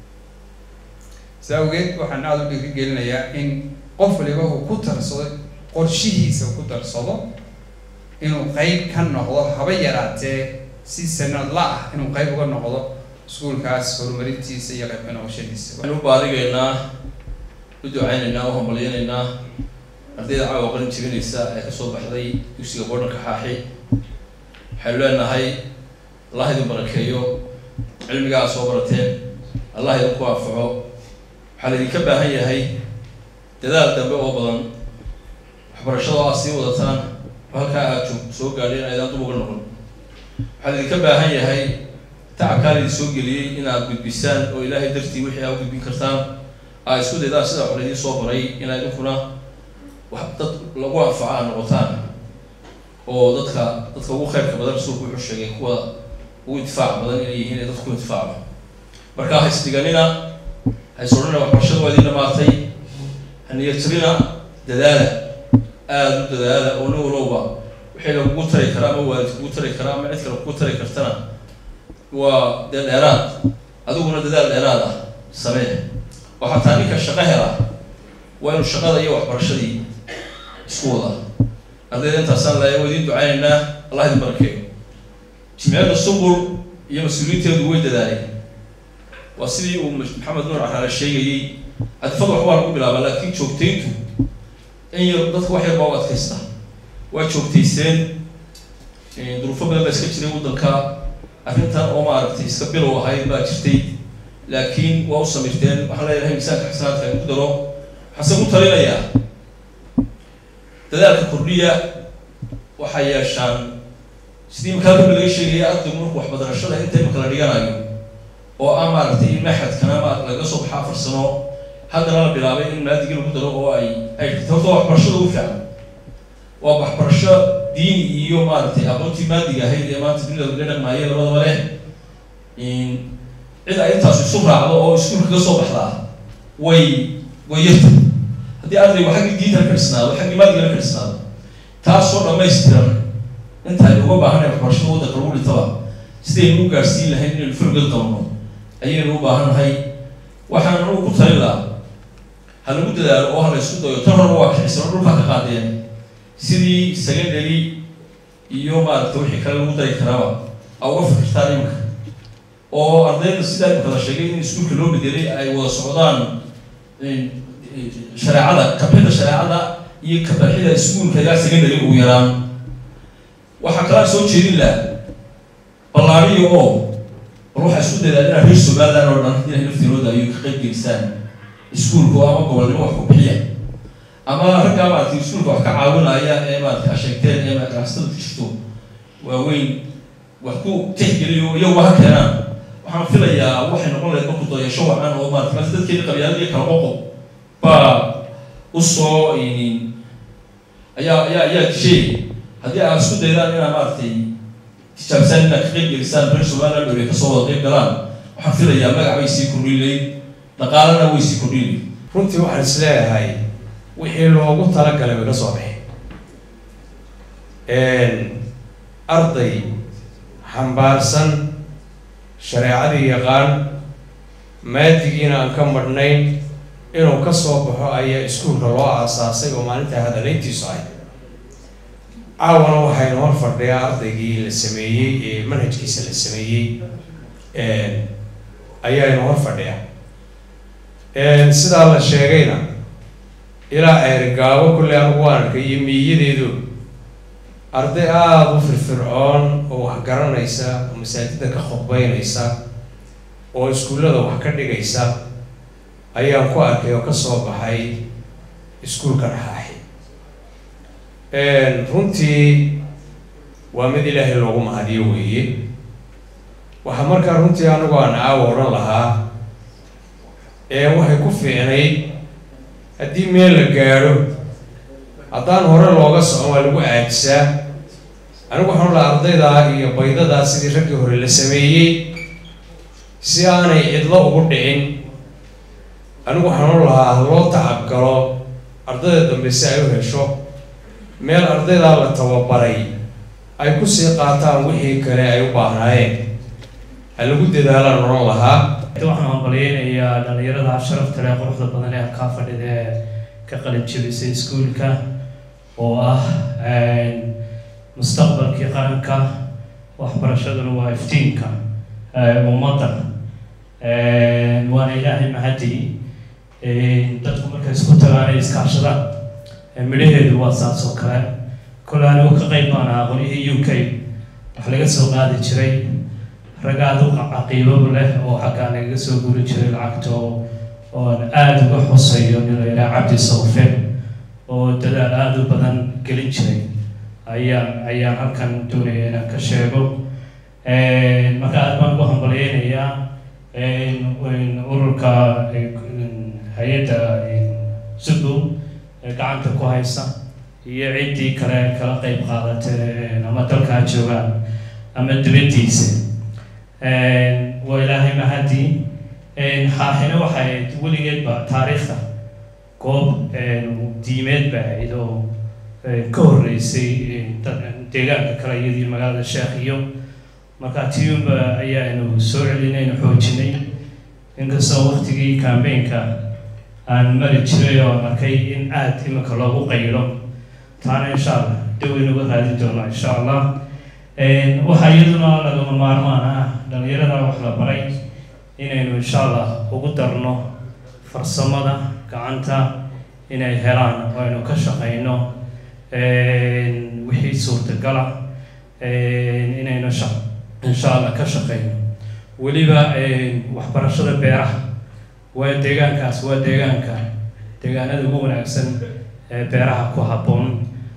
saa awgeed waxaan aada u dhiirigelinayaa in qof waliba uu ku tarsado qorshihiisa uu ku darsado inuu qeyb ka noqdo haba yaraatee si sanadla ah inuu qeyb uga noqdo iskuulkaas horumarintiisa iyo qayb ka noqoshadiisa waxaynu u baarigaynaa u ducaynaynaa u hambalyanaynaa ardayda caawa qalin jebinaysa ee kasoo baxday dugsiga boodhanka xaaxi waxaynu leenahay allah idin barakeeyo cilmigaa soo barateen allah idinku anfaco waxaa laydinka baahan yahay dadaal dambe oo badan waxbarashada aad sii wadataan oo halkaa aad joog soo gaadheen aydaan dub uga noqon waxaa laydinka baahan yahay tacabkaa laydin soo geliyey inaad gudbisaan oo ilaahay dartii wixii aad u gudbin kartaan aad isku daydaan sida wax laydin soo baray inaad idinkuna wax dad lagu anfaco aad noqotaan oo dadka dadka ugu khayrka badan rasuulku wuxuu sheegay kuwa ugu intifaac badan inay yihiin ee dadku intifaaco marka ha isdhiganina ha is odhanina waxbarashada waa idin dhamaatay haniyadjabina dadaala aada u dadaala oo nin walowba wixii lagugu tari karaa ama waalid kugu tari karaa ama cid kale kugu tari kartana waa dee dheeraad adiguna dadaal dheeraad ah samee oo xataa ninka shaqo hela waa inuu shaqada iyo waxbarashadii isku wadaa ardayda intaasaan laaya waa idin ducaynaynaa allah idin barakeeyo jimciyadda sumbul iyo mas-uuliyiinteedu way dadaaleen waa sidii uu maxamed nuur caraale sheegayey adfad wax waa lagu bilaabaa laakiin joogtayntu in yar dadka wax yar baa u adkaysta waa joogtayseen duruufo badan baa iska jiray waddanka arrintan oo maaragtay iska bilow ahayd baa jirtay laakiin waa u samirteen waxaan leeyahay miisaanka xasanaadka in ku daro waxaase ku talinayaa dadaalka kordhiya waxay yeeshaan sidii imika halkan laga sheegaya ardaygu markuu waxbadarashada inta imika la dhiganayo oo ah maaragtay in maxadkana ma laga soo baxaa afar sano haddana la bilaabay in maadigii lagu daro oo ay ay horta waa waxbarashada ugu fiican waa waxbarasho diini iyo maaragtay aqoontii maadiga ahayd ee maanta dunida laga dhaqmaayo labadaba leh cid ay intaas isu raacdo oo iskuulka ka soo baxdaa way way yarta haddii ardaygu xaggii diintana ka dhisnaado xaggii maadigana ka dhisnaado taasoo dhammaystiran inta aynu uga baahanay waxbarashada waddanka lagu dhintaba sidaynu u gaadhsiin lahayn inaynu fulgad qabno ayaynu u baahannahay waxaan anugu ku talin lahaa ha lagu dadaalo oo ha la isku dayo tan horba waa kicisano dhulkaa ka qaadeen sidii secondary iyo maaragta wixii kale lagu dari karaaba a uga fikirtaan iminka oo ardayda sidaa imika la sheegay in iskuulka loo bedelay ay wada socdaan shareecada kabxida shareecada iyo kabaxida iskuulka ilaa secondary ugu yaraan waxaa kalaa soo jeedin laha ballaariyo oo bal waxaa isku daydaa inaad reer somaliland oo dhan inay laftirooda ayuu ka qayb gelistaan iskuulka oo ama gobolnimo wax ku bixiya ama raggaa maaragtay iskuulka wax ka caawinaya ee maaragtay a sheegteen ee ganacsatada ku jirto waaweyn wax ku tixgeliyo iyaguba ha keenaan waxaan filayaa waxay noqon lahayd marku dayasho wacan oo maarata maanta dadkeena qabyaaladii kala qoqob baa usoo ayaa ayaa ayaa disheey haddii aad isku daydaan inaad maaragtay tijaabisaan inaad ka qayb gelisaan reer somaliland oo ay kasoo wada qayb galaan waxaan filayaa magac bay sii kordhinlayd dhaqaalana way sii kordhinlayd runtii waxaan is leeyahay wixii loogu talagalay way ka soo baxeen arday xambaarsan shareecadii yaqaan maadigiina aan ka madhnayn inuu ka soo baxo ayaa iskuulka loo aasaasay oo maalintaa hadalayntiisu ahay caawana waxaynu hor fadhiyaa ardaygii la sameeyey ee manhajkiisa la sameeyey ayaaynu hor fadhiyaa sidaa la sheegayna ilaa ceerigaabo kulley anugu waan arkay iyo miiyadeedu arday aada u firfircoon oo wax garanaysa oo masaajidda ka khudbeynaysa oo iskuullada wax ka dhigaysa ayaan ku arkay oo kasoo baxay iskuulka dhaxaaxi runtii waa mid ilaahay loogu mahadiyo weeye waxaa markaa runtii anigu aan caawa odhan lahaa waxay ku fiicnayd haddii meel la gaadho haddaan hore looga socon waa lagu aajisaa anigu waxaan lahaa ardaydaa iyo baydadaa sidii raggii hore la sameeyey si aanay cidlo ugu dhicin anigu waxaan u lahaa loo tacabgalo ardayda dambe si ay u hesho meel ardaydaa la tababaray ay kusii qaataan wixii kale ay u baahnaayeen ha lagu dadaalaan odhan lahaa waxaan hambalyeynayaa dhalinyarada sharafta leh quruxda badan ee halkaa fadhida ee ka qalin jebisay iskuulka oo ah mustaqbalkii qaranka waxbarashaduna waa iftiinka ummadda waana ilaahay mahadi dadku markay isku tagaan ay iskaashadaan midhaheedu waa saas oo kale kole anigu ka qayb baan ahaa qolyihii u k wax laga soo qaadi jiray ragaad u caqiibaba leh oo xaggaa nagaga soo guri jiray lacagta oo oon aada uga xusayo nin la yidhaha cabdi sawfe oo dadaal aada u badan gelin jiray ayaan ayaan halkan doonaya inaan ka sheego marka aad baan ugu hambalyeynayaa ururka hay-adda sugu ee gacanta ku haysa iyo ciddii kale kala qeyb qaadatay ama dalkaa joogaan ama dibaddiisa waa ilaahay mahadii xaaxina waxay weligeedba taariikhda goob diimeed ba ahayd oo ka horreysay deegaanka kale iyadii magaalada sheekh iyo marka tiumba ayaanu soo celinaynu xoojinay inkastoo waktigii cambaynka aan mari jiray oo arkay in aada iminka loogu qaylo taana insha allah daweynuga raadin doonaa insha allah waxaa iyaduna lagama maarmaan ah dhalinyarada wax la baray inaynu insha allah ugu darno farsamada gacanta inay helaan oo aynu ka shaqayno wixii suurtagala inaynu insha allah ka shaqayno weliba waxbarashada beeraha waa deegaankaas waa deegaanka deegaanada ugu wanaagsan ee beeraha ku habboon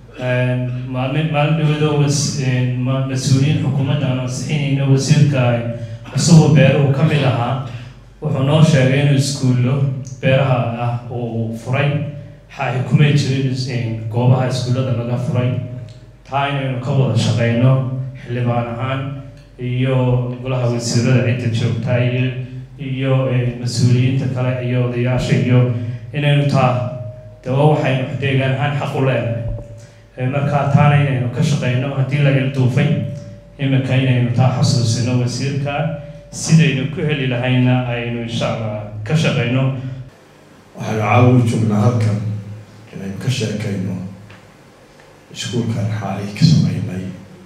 maalin maalin dhawado was mas-uuliyiin xukuumadda aan ansixinayno wasiirka cusuboo beeruhu ka mid ahaa wuxuu noo sheegay inuu iskuullo beeraha ah uu furay xaahi kumay jirin goobaha iskuullada laga furay taa inaynu ka wada shaqeyno xildhibaan ahaan iyo golaha wasiirada cidda joogtaa iyo iyo mas-uuliyiinta kale iyo odayaasha iyo inaynu taa dawa waxaynu deegaan ahaan xaq u leenahay markaa taana inaynu ka shaqeyno haddii la ilduufay iminka inaynu taa xasuusino wasiirka sidaynu ku heli lahayna aynu insha allah ka shaqeyno waxaanu caawi joognaa halkan inaynu ka sheekayno iskuulkan xaalii ka sameynay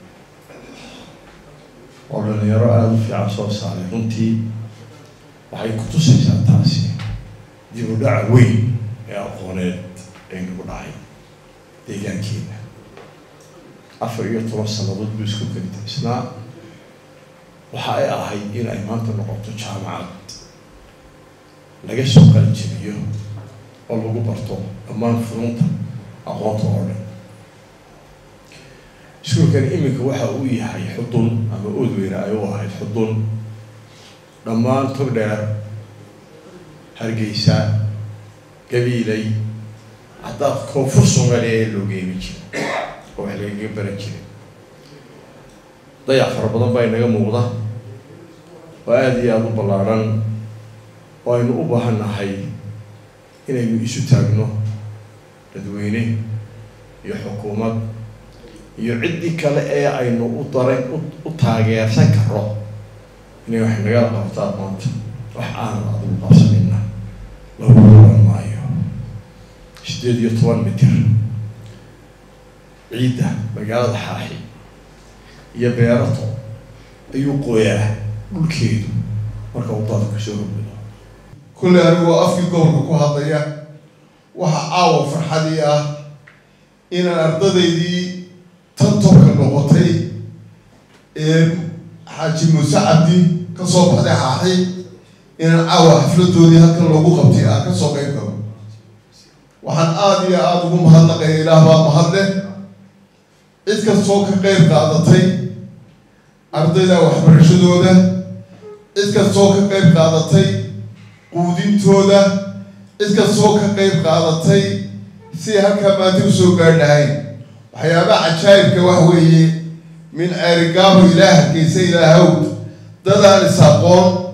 oo dhalinyaro aada u fiican soo saaray runtii waxay ku tusaysaa taasi dib u dhaca weyn ee aqooneed ee nagu dhacay deegaankeena afar iyo toban sannadood buu isku keli isnaa waxa ay ahayd in ay maanta noqoto jaamacad laga soo qalinjebiyo oo lagu barto dhammaan furunta aqoonta oo dhan iskuulkan iminka waxa uu yahay xudun ama oodweyne ay u ahayd xudun dhammaan togdheer hargeysa gabiilay haddaad koonfur soomaaliya ee loo geemi jiray oo wax lagaga baran jiray dayac fara badan baa inaga muuqda oo aada iyo aada u ballaadhan oo aynu u baahan nahay inaynu isu taagno dadweyne iyo xukuumad iyo ciddii kale ee aynu u daran u taageersan karo inay wax nagala qabtaan maanta wax aanan adigu qabsanayna lagu oran maayo sideed iyo toban mitir ciidda magaalada xaaxi iyo beerato ayuu qoyaa dhulkeedu marka uu dadka soo hormado kulley anigoo afkii gobolka ku hadlaya waxa caawa farxadii ah inaan ardadaydii tantorka noqotay ee xaaji muuse cabdi ka soo baxday xaaxi inaan caawa xafladoodii halkan loogu qabtay aan ka soo qeyb galo waxaan aada iyo aada ugu mahadnaqaya ilaah baa mahadle cid kastoo ka qeyb qaadatay ardayda waxbarashadooda cid kastoo ka qeyb qaadatay quudintooda cid kastoo ka qeyb qaadatay si halkaa maanta usoo gaar lahayn waxyaabaha cajaayibka wax weeye min ceerigaabo ilaa hargeysa ilaa hawd dadaan is aqoon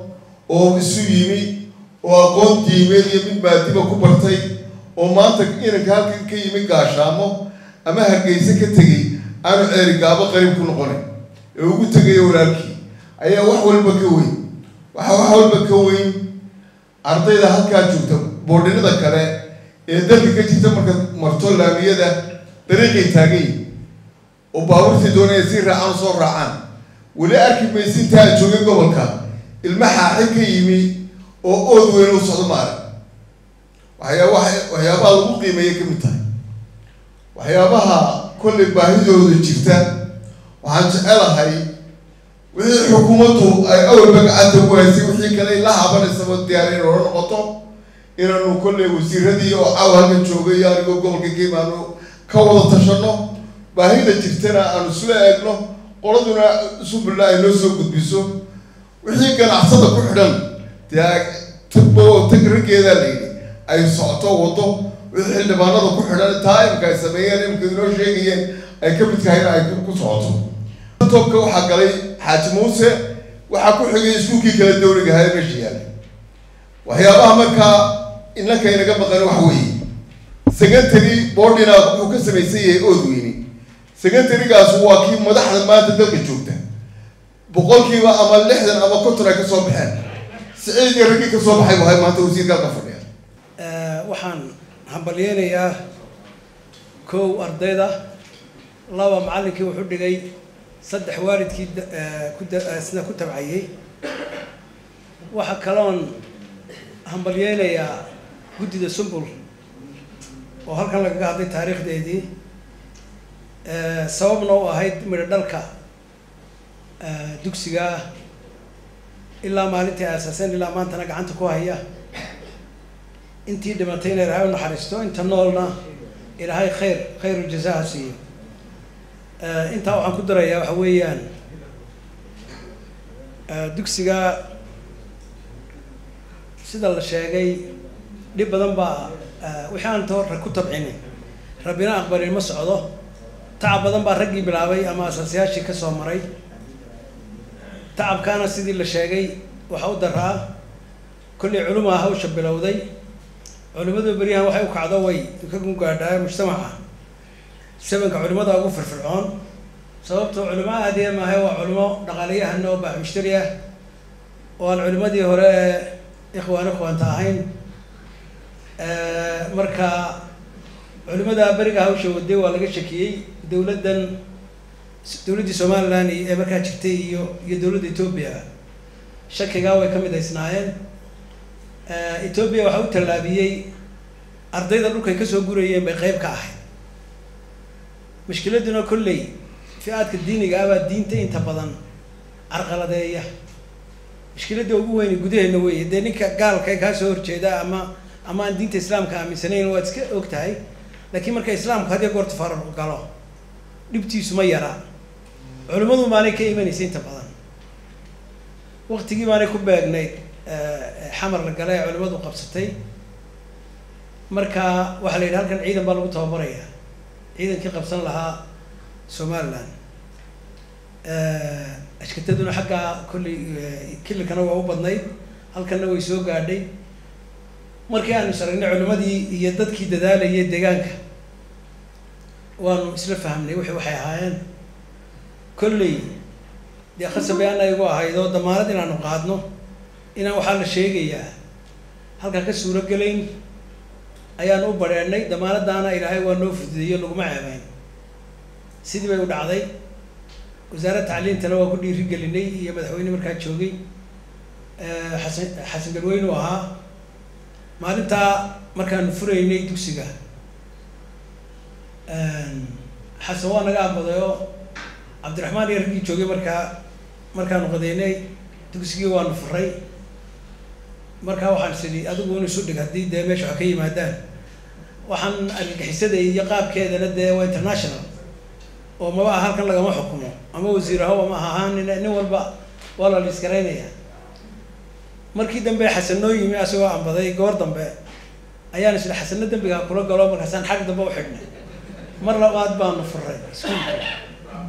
oo isu yimi oo aqoon diimeed iyo mid maadiba ku bartay oo maanta inanka halkan ka yimi gaashaamo ama hargeyse ka tegey aanu ceerigaabo qariib ku noqonayn ee ugu tegaya walaalkii ayaa wax walba ka weyn waxa wax walba ka weyn ardayda halkaa joogta boodhinada kale ee dalka ka jirta marka marto laamiyada dariiqay taagan yihin oo baabuurtii doonaya si raacaan soo raacaan weli arki maysa intaa joogay gobolka ilma xaaxi ka yimi oo ood weyn u socdo maarag waxyaa waxyaabaha lagu qiimeeya ka mid tahay waxyaabaha kollay baahidooda jirta waxaan jecelahay wixii xukuumaddu ay awalba gacanta ku haysay wixii kale la habanaysaba diyaar in oola noqoto inaanu kollay wasiiradii oo caw halka joogay iyo anigoo gobolka geemaanu ka wada tashano baahida jirtana aanu isla eegno qoladuna subilla ay noo soo gudbiso wixii ganacsada ku xidhan dee tagbo tag raggeedaa la yidhi ay socoto wado wixii xildhibaanada ku xidhan taa imka ay sameeyeen imka inoo sheegayeen ay ka mid tahayna ay ku socoto tobka waxaa galay xaaji muuse waxaa ku xigay iskuulkii kala dawliga ahaa meesha yaallay waxyaabaha markaa innanka inaga maqan wax weeye secondary boardina wuxuu ka samaysan yahay oodweyne secondarygaas waa kii madaxda maanta dalka joogta boqolkiiba ama lixdan ama konton ay ka soo baxeen siciid iyo raggii ka soo baxay wahay maanta wasiirka halka fadhiya waxaan hambalyeynayaa kow ardayda laba macallinkii wuxuu dhigay saddex waalidkii sida ku tabcayey waxa kaloon hambalyeynayaa guddida sumbul oo halkan lagaga hadlay taariikhdeedii sababna u ahayd midho dhalka dugsiga ah ilaa maalintii aasaaseen ilaa maantana gacanta ku haya intii dhimatay ina ilaahay u naxariisto inta noolna ilaahay khayr khayru jazaaha siiyo intaa waxaan ku darayaa waxa weeyaan dugsiga sida la sheegay dhib badan baa wixii aan toor ku tabcinin rabbina aqbalin ma socdo tacab badan baa raggii bilaabay ama asaasayaashii ka soo maray tacabkaana sidii la sheegay waxa u daraa kollay culumaa hawsha bilowday culimmadu beryahan waxay u kacdo way ka gungaadhaa mujtamaca sabanka culimada ugu firfircoon sababtoo culimo aadiya maahay waa culimo dhaqaaliyahana oo baax mushtari ah oo aan culimadii hore ee ikhwaan ikhwaanta ahayn marka culimada beriga hawsha waday waa laga shakiyey dowladdan dowladdii somaliland ee markaa jirtay iyo iyo dowladda etoobiya shakigaa way ka midaysnaayeen etoobiya waxaa u tallaabiyey ardayda dhulkay kasoo gurayeen bay qeyb ka ahayd mushkiladuna kolley fi-aadka diiniga ah baa diinta inta badan carqaladeeya mushkiladda ugu weyni gudaheena weeye dee ninka gaalka ee kaa soo horjeeda ama ama aan diinta islaamka aaminsanayn waad iska og tahay laakiin marka islaamku hadiya goorta farar galo dhibtiisu ma yara culimmadu maanay ka imanaysa inta badan waktigii baanay ku beegnayd xamar la gala ee culimmadu qabsatay marka waxaa la yidhi halkan ciidan baa lagu tababaraya ciidankii qabsan lahaa somaliland ashkataduna xaggaa kolley kililkana waa u badnayd halkanna way soo gaadhay markii aanu saragnay culimadii iyo dadkii dadaalayay deegaanka waanu isla fahmnay wixii waxay ahaayeen kolley dee khasabay ana igu ahayd oo damaanad inaanu qaadno inaan waxaa la sheegayaa halkaa ka suuro gelayn ayaan u badheennay damaanadaana ilaahay waa noo fududeeyo laguma ceebeyn sidii bay u dhacday wasaaradda tacliintana waa ku dhiiri gelinay iyo madaxweyne markaa joogay xasan xasan galweyne u ahaa maalintaa markaanu furaynay dugsiga xasan waa naga ambaday oo cabdiraxmaan iyo raggii joogay markaa markaanu qadeynay dugsigii waanu furay markaa waxaan sidhi adigu in isu dhig haddii dee meesha wax ka yimaadaan waxaan argagixisada iyo qaabkeedana dee waa international oo maba ah halkan lagama xukumo ama wasiir ahow ama ahaan nin nin walba waa la liiskaraynaya markii dambe xasan noo yimi asagoo ambaday goor dambe ayaan isla xasanno dembigaa kula galo markaasaan xag dambe u xidhnay mar labaad baanu furay iskuulka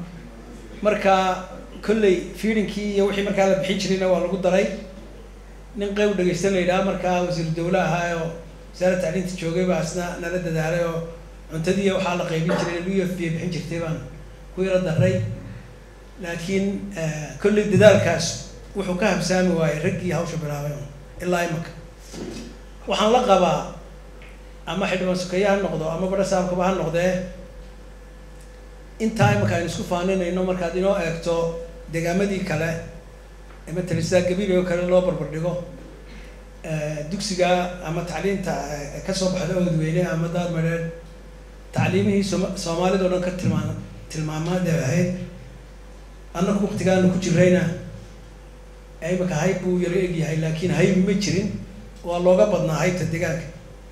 marka kolley fiidinkii iyo wixii markaa la bixin jirayna waa lagu daray nin qeyb dhegeysta la yidhaha markaa wasiiru dawle ahaa oo wasaaradda tacliinta joogay baa isna nala dadaalay oo cuntadii waxaa la qaybin jiray u f b bixin jirtay baan ku yaro daray laakiin kolley dadaalkaas wuxuu ka habsaami waayey raggii hawsha bilaabay un ilaa imaka waxaan la qabaa ama xildhibaan sukeeye ha noqdo ama badha saabkaba ha noqdee intaa imaka aynu isku faaninayno markaad inoo eegto degaamadii kale ee matala sidaa gabiil oo kale loo barbardhigo dugsiga ama tacliinta kasoo baxda oodweyne ama daadmadheer tacliimihii sooma soomaalida o dhan ka tilmaam tilmaamaad ay ahayd annagu waktigaanu ku jirayna imaka hayb buu yaro egyahay laakiin haybi ma jirin waa looga badnaa haybta deegaanka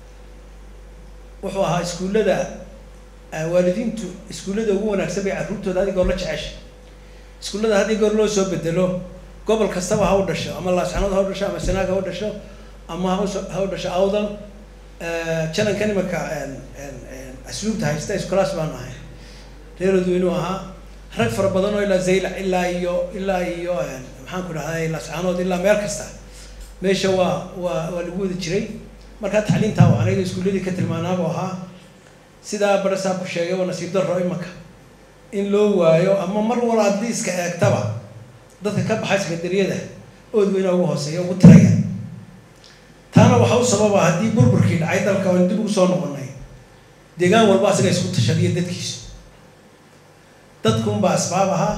wuxuu ahaa iskuullada waalidiintu iskuullada ugu wanaagsan bay carruurtooda had i goor la jecesha iskuullada had i goor loo soo bedelo gobol kastaba ha u dhasho ama laascanood ha u dhasho ama sanaag ha u dhasho ama hauso ha u dhasho awdal janankan imaka asluubta haysta iskulaas baanu ahay reerodu inuu ahaa rag fara badan oo ilaa zaylac ilaa iyo ilaa iyo maxaan ku dhahday laascanood ilaa meel kasta meesha waa waa waa lagu wada jiray markaa tacliintaa waa aniga iskuulladii ka tilmaanaabu ahaa sidaa barasaabku sheegay waa nasiib darro imaka in loo waayo ama mar wal haddii iska eegtaba dadka ka baxay sekadariyada ood weyna ugu hooseeya ugu tiraya taana waxaa u sababa haddii burburkii dhacay dalka oon dib ugu soo noqonay deegaan walba asaga isku tashadiya dadkiisu dadkunbaa asbaab ahaa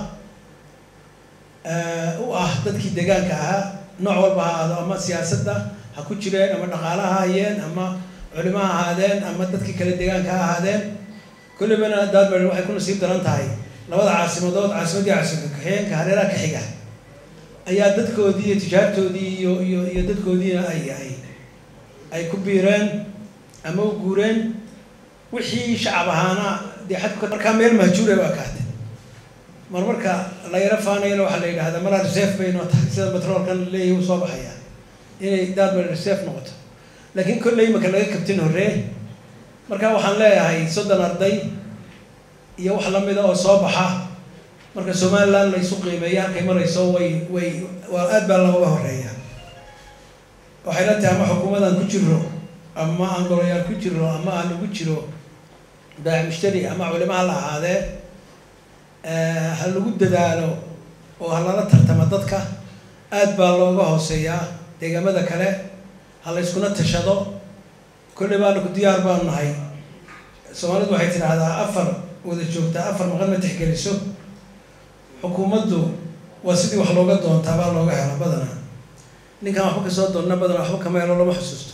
u ah dadkii deegaanka ahaa nooc walba ha ahaado ama siyaasadda ha ku jireen ama dhaqaala ha hayeen ama culimo ha ahaadeen ama dadkii kale deegaanka ha ahaadeen kullibana daadmer waxay ku nasiib daran tahay labada caasimadood caasimaddii caasimada kaxeenka hareeraha ka xiga ayaa dadkoodii iyo tijaartoodii iyo iyo iyo dadkoodiina ay ay ay ku biireen ama u guureen wixii shacab ahaana dee xadku markaa meel mahjuura waa kaatay mar marka la yaro faanayana waxaa la yidhahdaa malaa reserve bay noo tahay sida batroolkan leeyahay uu soo baxaya inay daadmer reserve noqoto laakiin kolley imaka laga kabtin horree marka waxaan leeyahay soddon arday iyo wax lamida oo soo baxa marka somaliland laysu qiimeeya halkay marayso way way waa aad baa looga horeeya waxay la tahay ama xukuumadan ku jiro ama aan golayaal ku jiro ama aan ugu jiro baac mushtari ama culimo ha la ahaadee ha lagu dadaalo oo ha lala tartama dadka aad baa looga hooseeyaa deegaamada kale ha la yskuna tashado kolley baana ku diyaar baanu nahay soomaalidu waxay tidhaahdaa afar wada joogtaa afar maqan ma tixgeliso xukuumaddu waa sidii wax looga doontaa baa looga hela badana ninkaan waxba kasoo doonna badana waxba kama helo lama xusuusto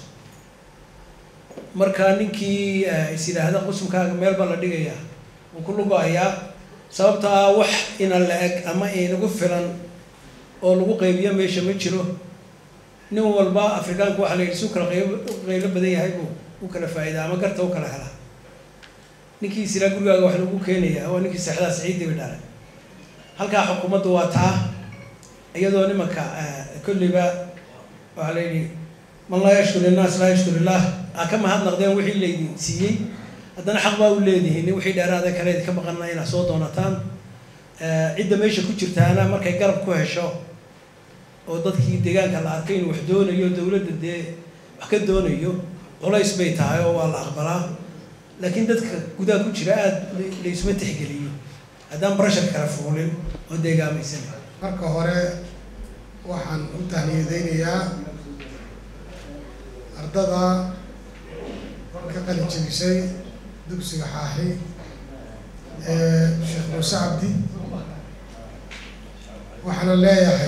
marka ninkii is yidhaahda qusumkaaga meel baa la dhigayaa wuu ku lugo-ayaa sababta ah wax ina la-eg ama inagu filan oo lagu qaybiyo meesha ma jiro nin walba afrikaanku waxaa la yidhi su kala qayb qaylo badan yahay buu u kala faa'idaa ama garta u kala helaa ninkii isiraa gurigaaga wax lagu keenayaa waa ninkii seexdaa saciidii bay dhalay halkaa xukuumaddu waa taa iyadoo nimanka kolliba waxaa la yidhi man laa yashkur innaas laa yashkur illaah aa ka mahadnaqdeen wixii laydin siiyey haddana xaq baa u leedihiin wixii dheeraada kale idinka maqana inaad soo doonataan cidda meesha ku jirtaana markay garab ku hesho oo dadkii deegaanka la arkay inuu wax doonayo dowladda dee wax ka doonayo culays bay tahay oo waa la aqbalaa laakiin dadka gudaha ku jira aada laysuma tixgeliyo haddaan barashar kala fuulin oo deegaamaysan marka hore waxaan u tahniyadeynayaa ardada ka qalin jebisay dugsiga xaaxi ee sheekh muuse cabdi waxaana leeyahay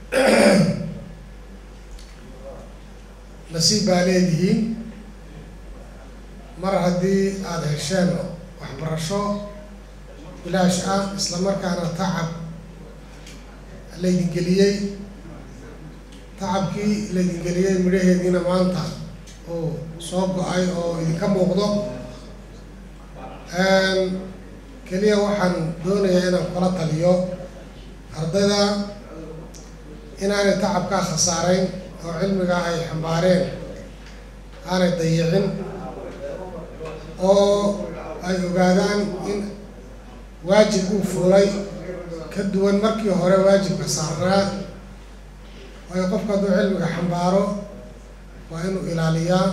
nasiib baa leedihiin mar haddii aada hesheen waxbarasho bilaash ah isla markaana tacab laydin geliyey tacabkii laydin geliyey midhaheediina maanta uu soo go-ay oo idinka muuqdo keliya waxaan doonayaa inaan kula taliyo ardayda inaanay tacabkaa khasaarayn oo cilmigaa ay xambaareen aanay dayicin oo ay ogaadaan in waajib uu fuulay ka duwan markii hore waajibka saarnaa waayo qofku hadduu cilmiga xambaaro waa inuu ilaaliyaa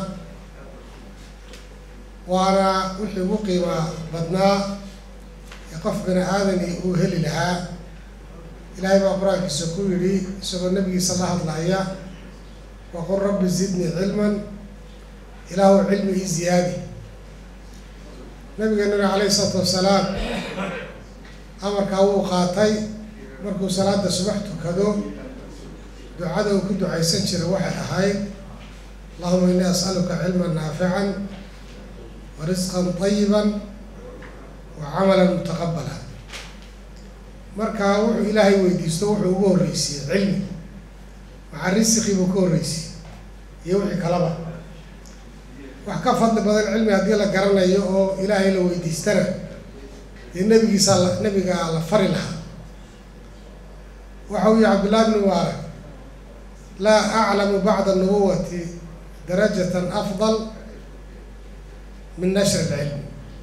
waana wixii ugu qiima badnaa ee qof bini aadani uu heli lahaa ilaahay baa qur-aankiisa ku yidhi isagoo nabigiisa la hadlaya waqul rabbi zidnii cilman ilaahu cilmi ii ziyaadi nabigeenuna calayhi isalaatu wasalaam amarkaa wuu qaatay markuu salaada subax tukado ducada uu ku ducaysan jiray waxay ahayd allahuma innii as'aluka cilman naafican wa risqan tayiban wa camalan mutaqabala marka wuxuu ilaahay weydiisto wuxuu ugu horreysiiyey cilmi maca risqii buu ka horreysiiyey iyo wixii kalaba wax ka fadli badan cilmi haddii la garanayo oo ilaahay la weydiistana dee nebigiisa la nebigaa la fari lahaa waxa uu yihi cabdullahi bni mubaarak laa aclamu bacda nubuwati darajatan afdal min nashri ilcilmi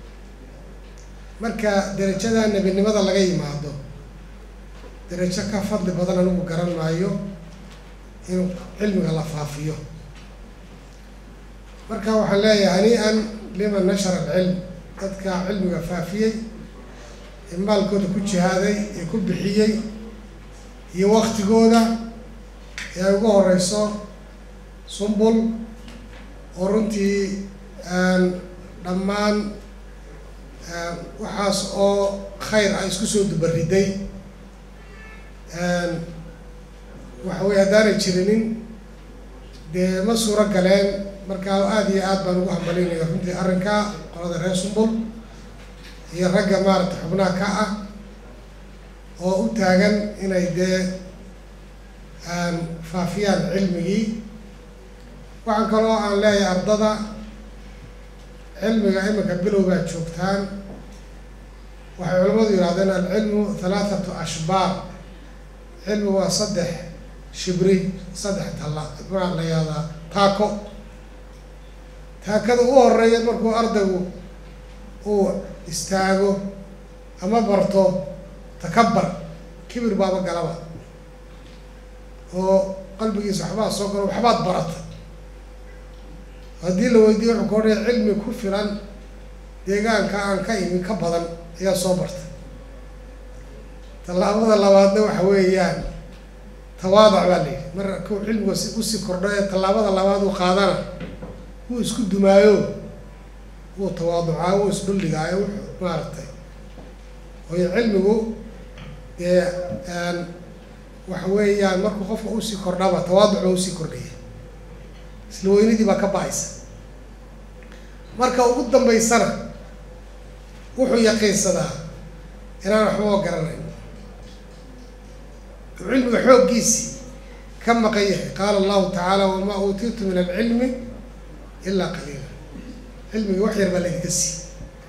marka derajada nebinimada laga yimaado derajo ka fadli badan anigu garan maayo in cilmiga la faafiyo marka waxaan leeyahay hani-an liman nashara alcilm dadka cilmiga faafiyey ee maalkooda ku jihaaday ee ku bixiyey iyo waktigooda ee ay ugu horeyso sumbul oo runtii dhammaan waxaas oo khayr ah isku soo dubariday waxa weye haddaanay jirinin dee ma suuro galeen markaa aada iyo aad baan ugu hambalinaya runtii arrinka qolada reer sumbul iyo ragga maaragtay xubnaha ka ah oo u taagan inay dee faafiyaan cilmigii waxaan kaloo aan leeyahay ardada cilmiga iminka bilowgaa joogtaan waxay culimmadu yidhahdeen alcilmu halaathatu ashbaar cilmi waa saddex shibri saddex talla maxaa la yihahdaa taako taakada u horeeya markuu ardaygu uu istaago ama barto takabar kibir baaba galaba oo qalbigiisa waxbaa soo galo waxbaad barata haddii la weydiiyo wuxuu ka odhaya cilmi ku filan deegaanka aan ka imi ka badan ayaa soo bartay tallaabada labaadna waxa weeyaan tawaadac baa la yidhi mar kuu cilmiga si usii kordho ee tallaabada labaad uu qaadana wuu isku dumaayo wuu tawaaducaa wuu isdhuldhigaayo wuxuu maaragtay waayo cilmigu dee waxa weeyaan markuu qofka usii kordhaba tawaaduc baa usii kordhaya isla weynidii baa ka ba-aysa marka ugu dambeysana wuxuu yaqiinsadaa inaan waxbaba garanayn cilmiga xooggiisii ka maqan yahay qaala allahu tacaala wamaa uutiitu min alcilmi ilaa qaliila cilmiga wax yar baa laydinka siiyey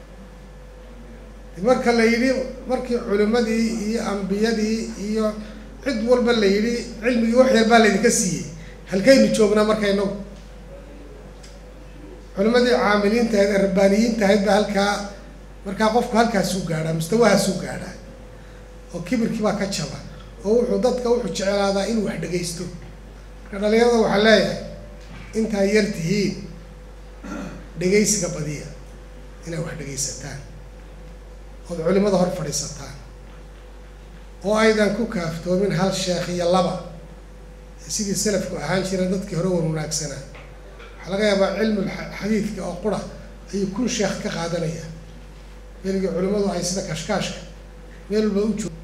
marka la yidhi markii culimadii iyo ambiyadii iyo cid walba la yidhi cilmigii wax yar baa laydinka siiyey halkaynu joognaa marka inagu culimadii caamiliinta ahayd ee rabbaaniyiinta ahayd baa halkaa markaa qofku halkaasuu gaadhaa mustawahaasuu gaadhaa oo kibirkii baa ka jaba oo wuxuu dadka wuxuu jeclaadaa inuu wax dhegaysto marka dhalinyarada waxaa leeyahay intaa yar tihiin dhegaysiga badiya inay wax dhegaysataan ood culimada hor fadhiisataan oo aydan ku kaaftoomin hal sheekh iyo laba sidii salafku ahaan jireen dadkii hore wan wanaagsanaa waxaa laga yaabaa cilmul xadiidka oo qura ayuu kun sheekh ka qaadanaya meelgii culimmadu ay sida kashkaashka meel walba u joog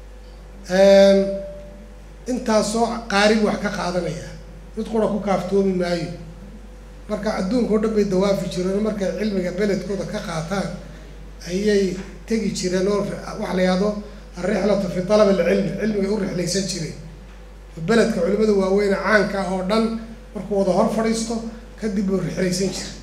intaasoo qaarib wax ka qaadanaya mid qura ku kaaftoomi maayo marka adduunka o dhan bay dawaafi jireen markay cilmiga beledkooda ka qaataan ayay tegi jireen oo waxa la yihahdo alrixlatu fi talab alcilmi cilmigay u rixlaysan jireen beledka culimada waaweyne caanka oo dhan markuu wada hor fadhiisto kadib buu rixlaysan jira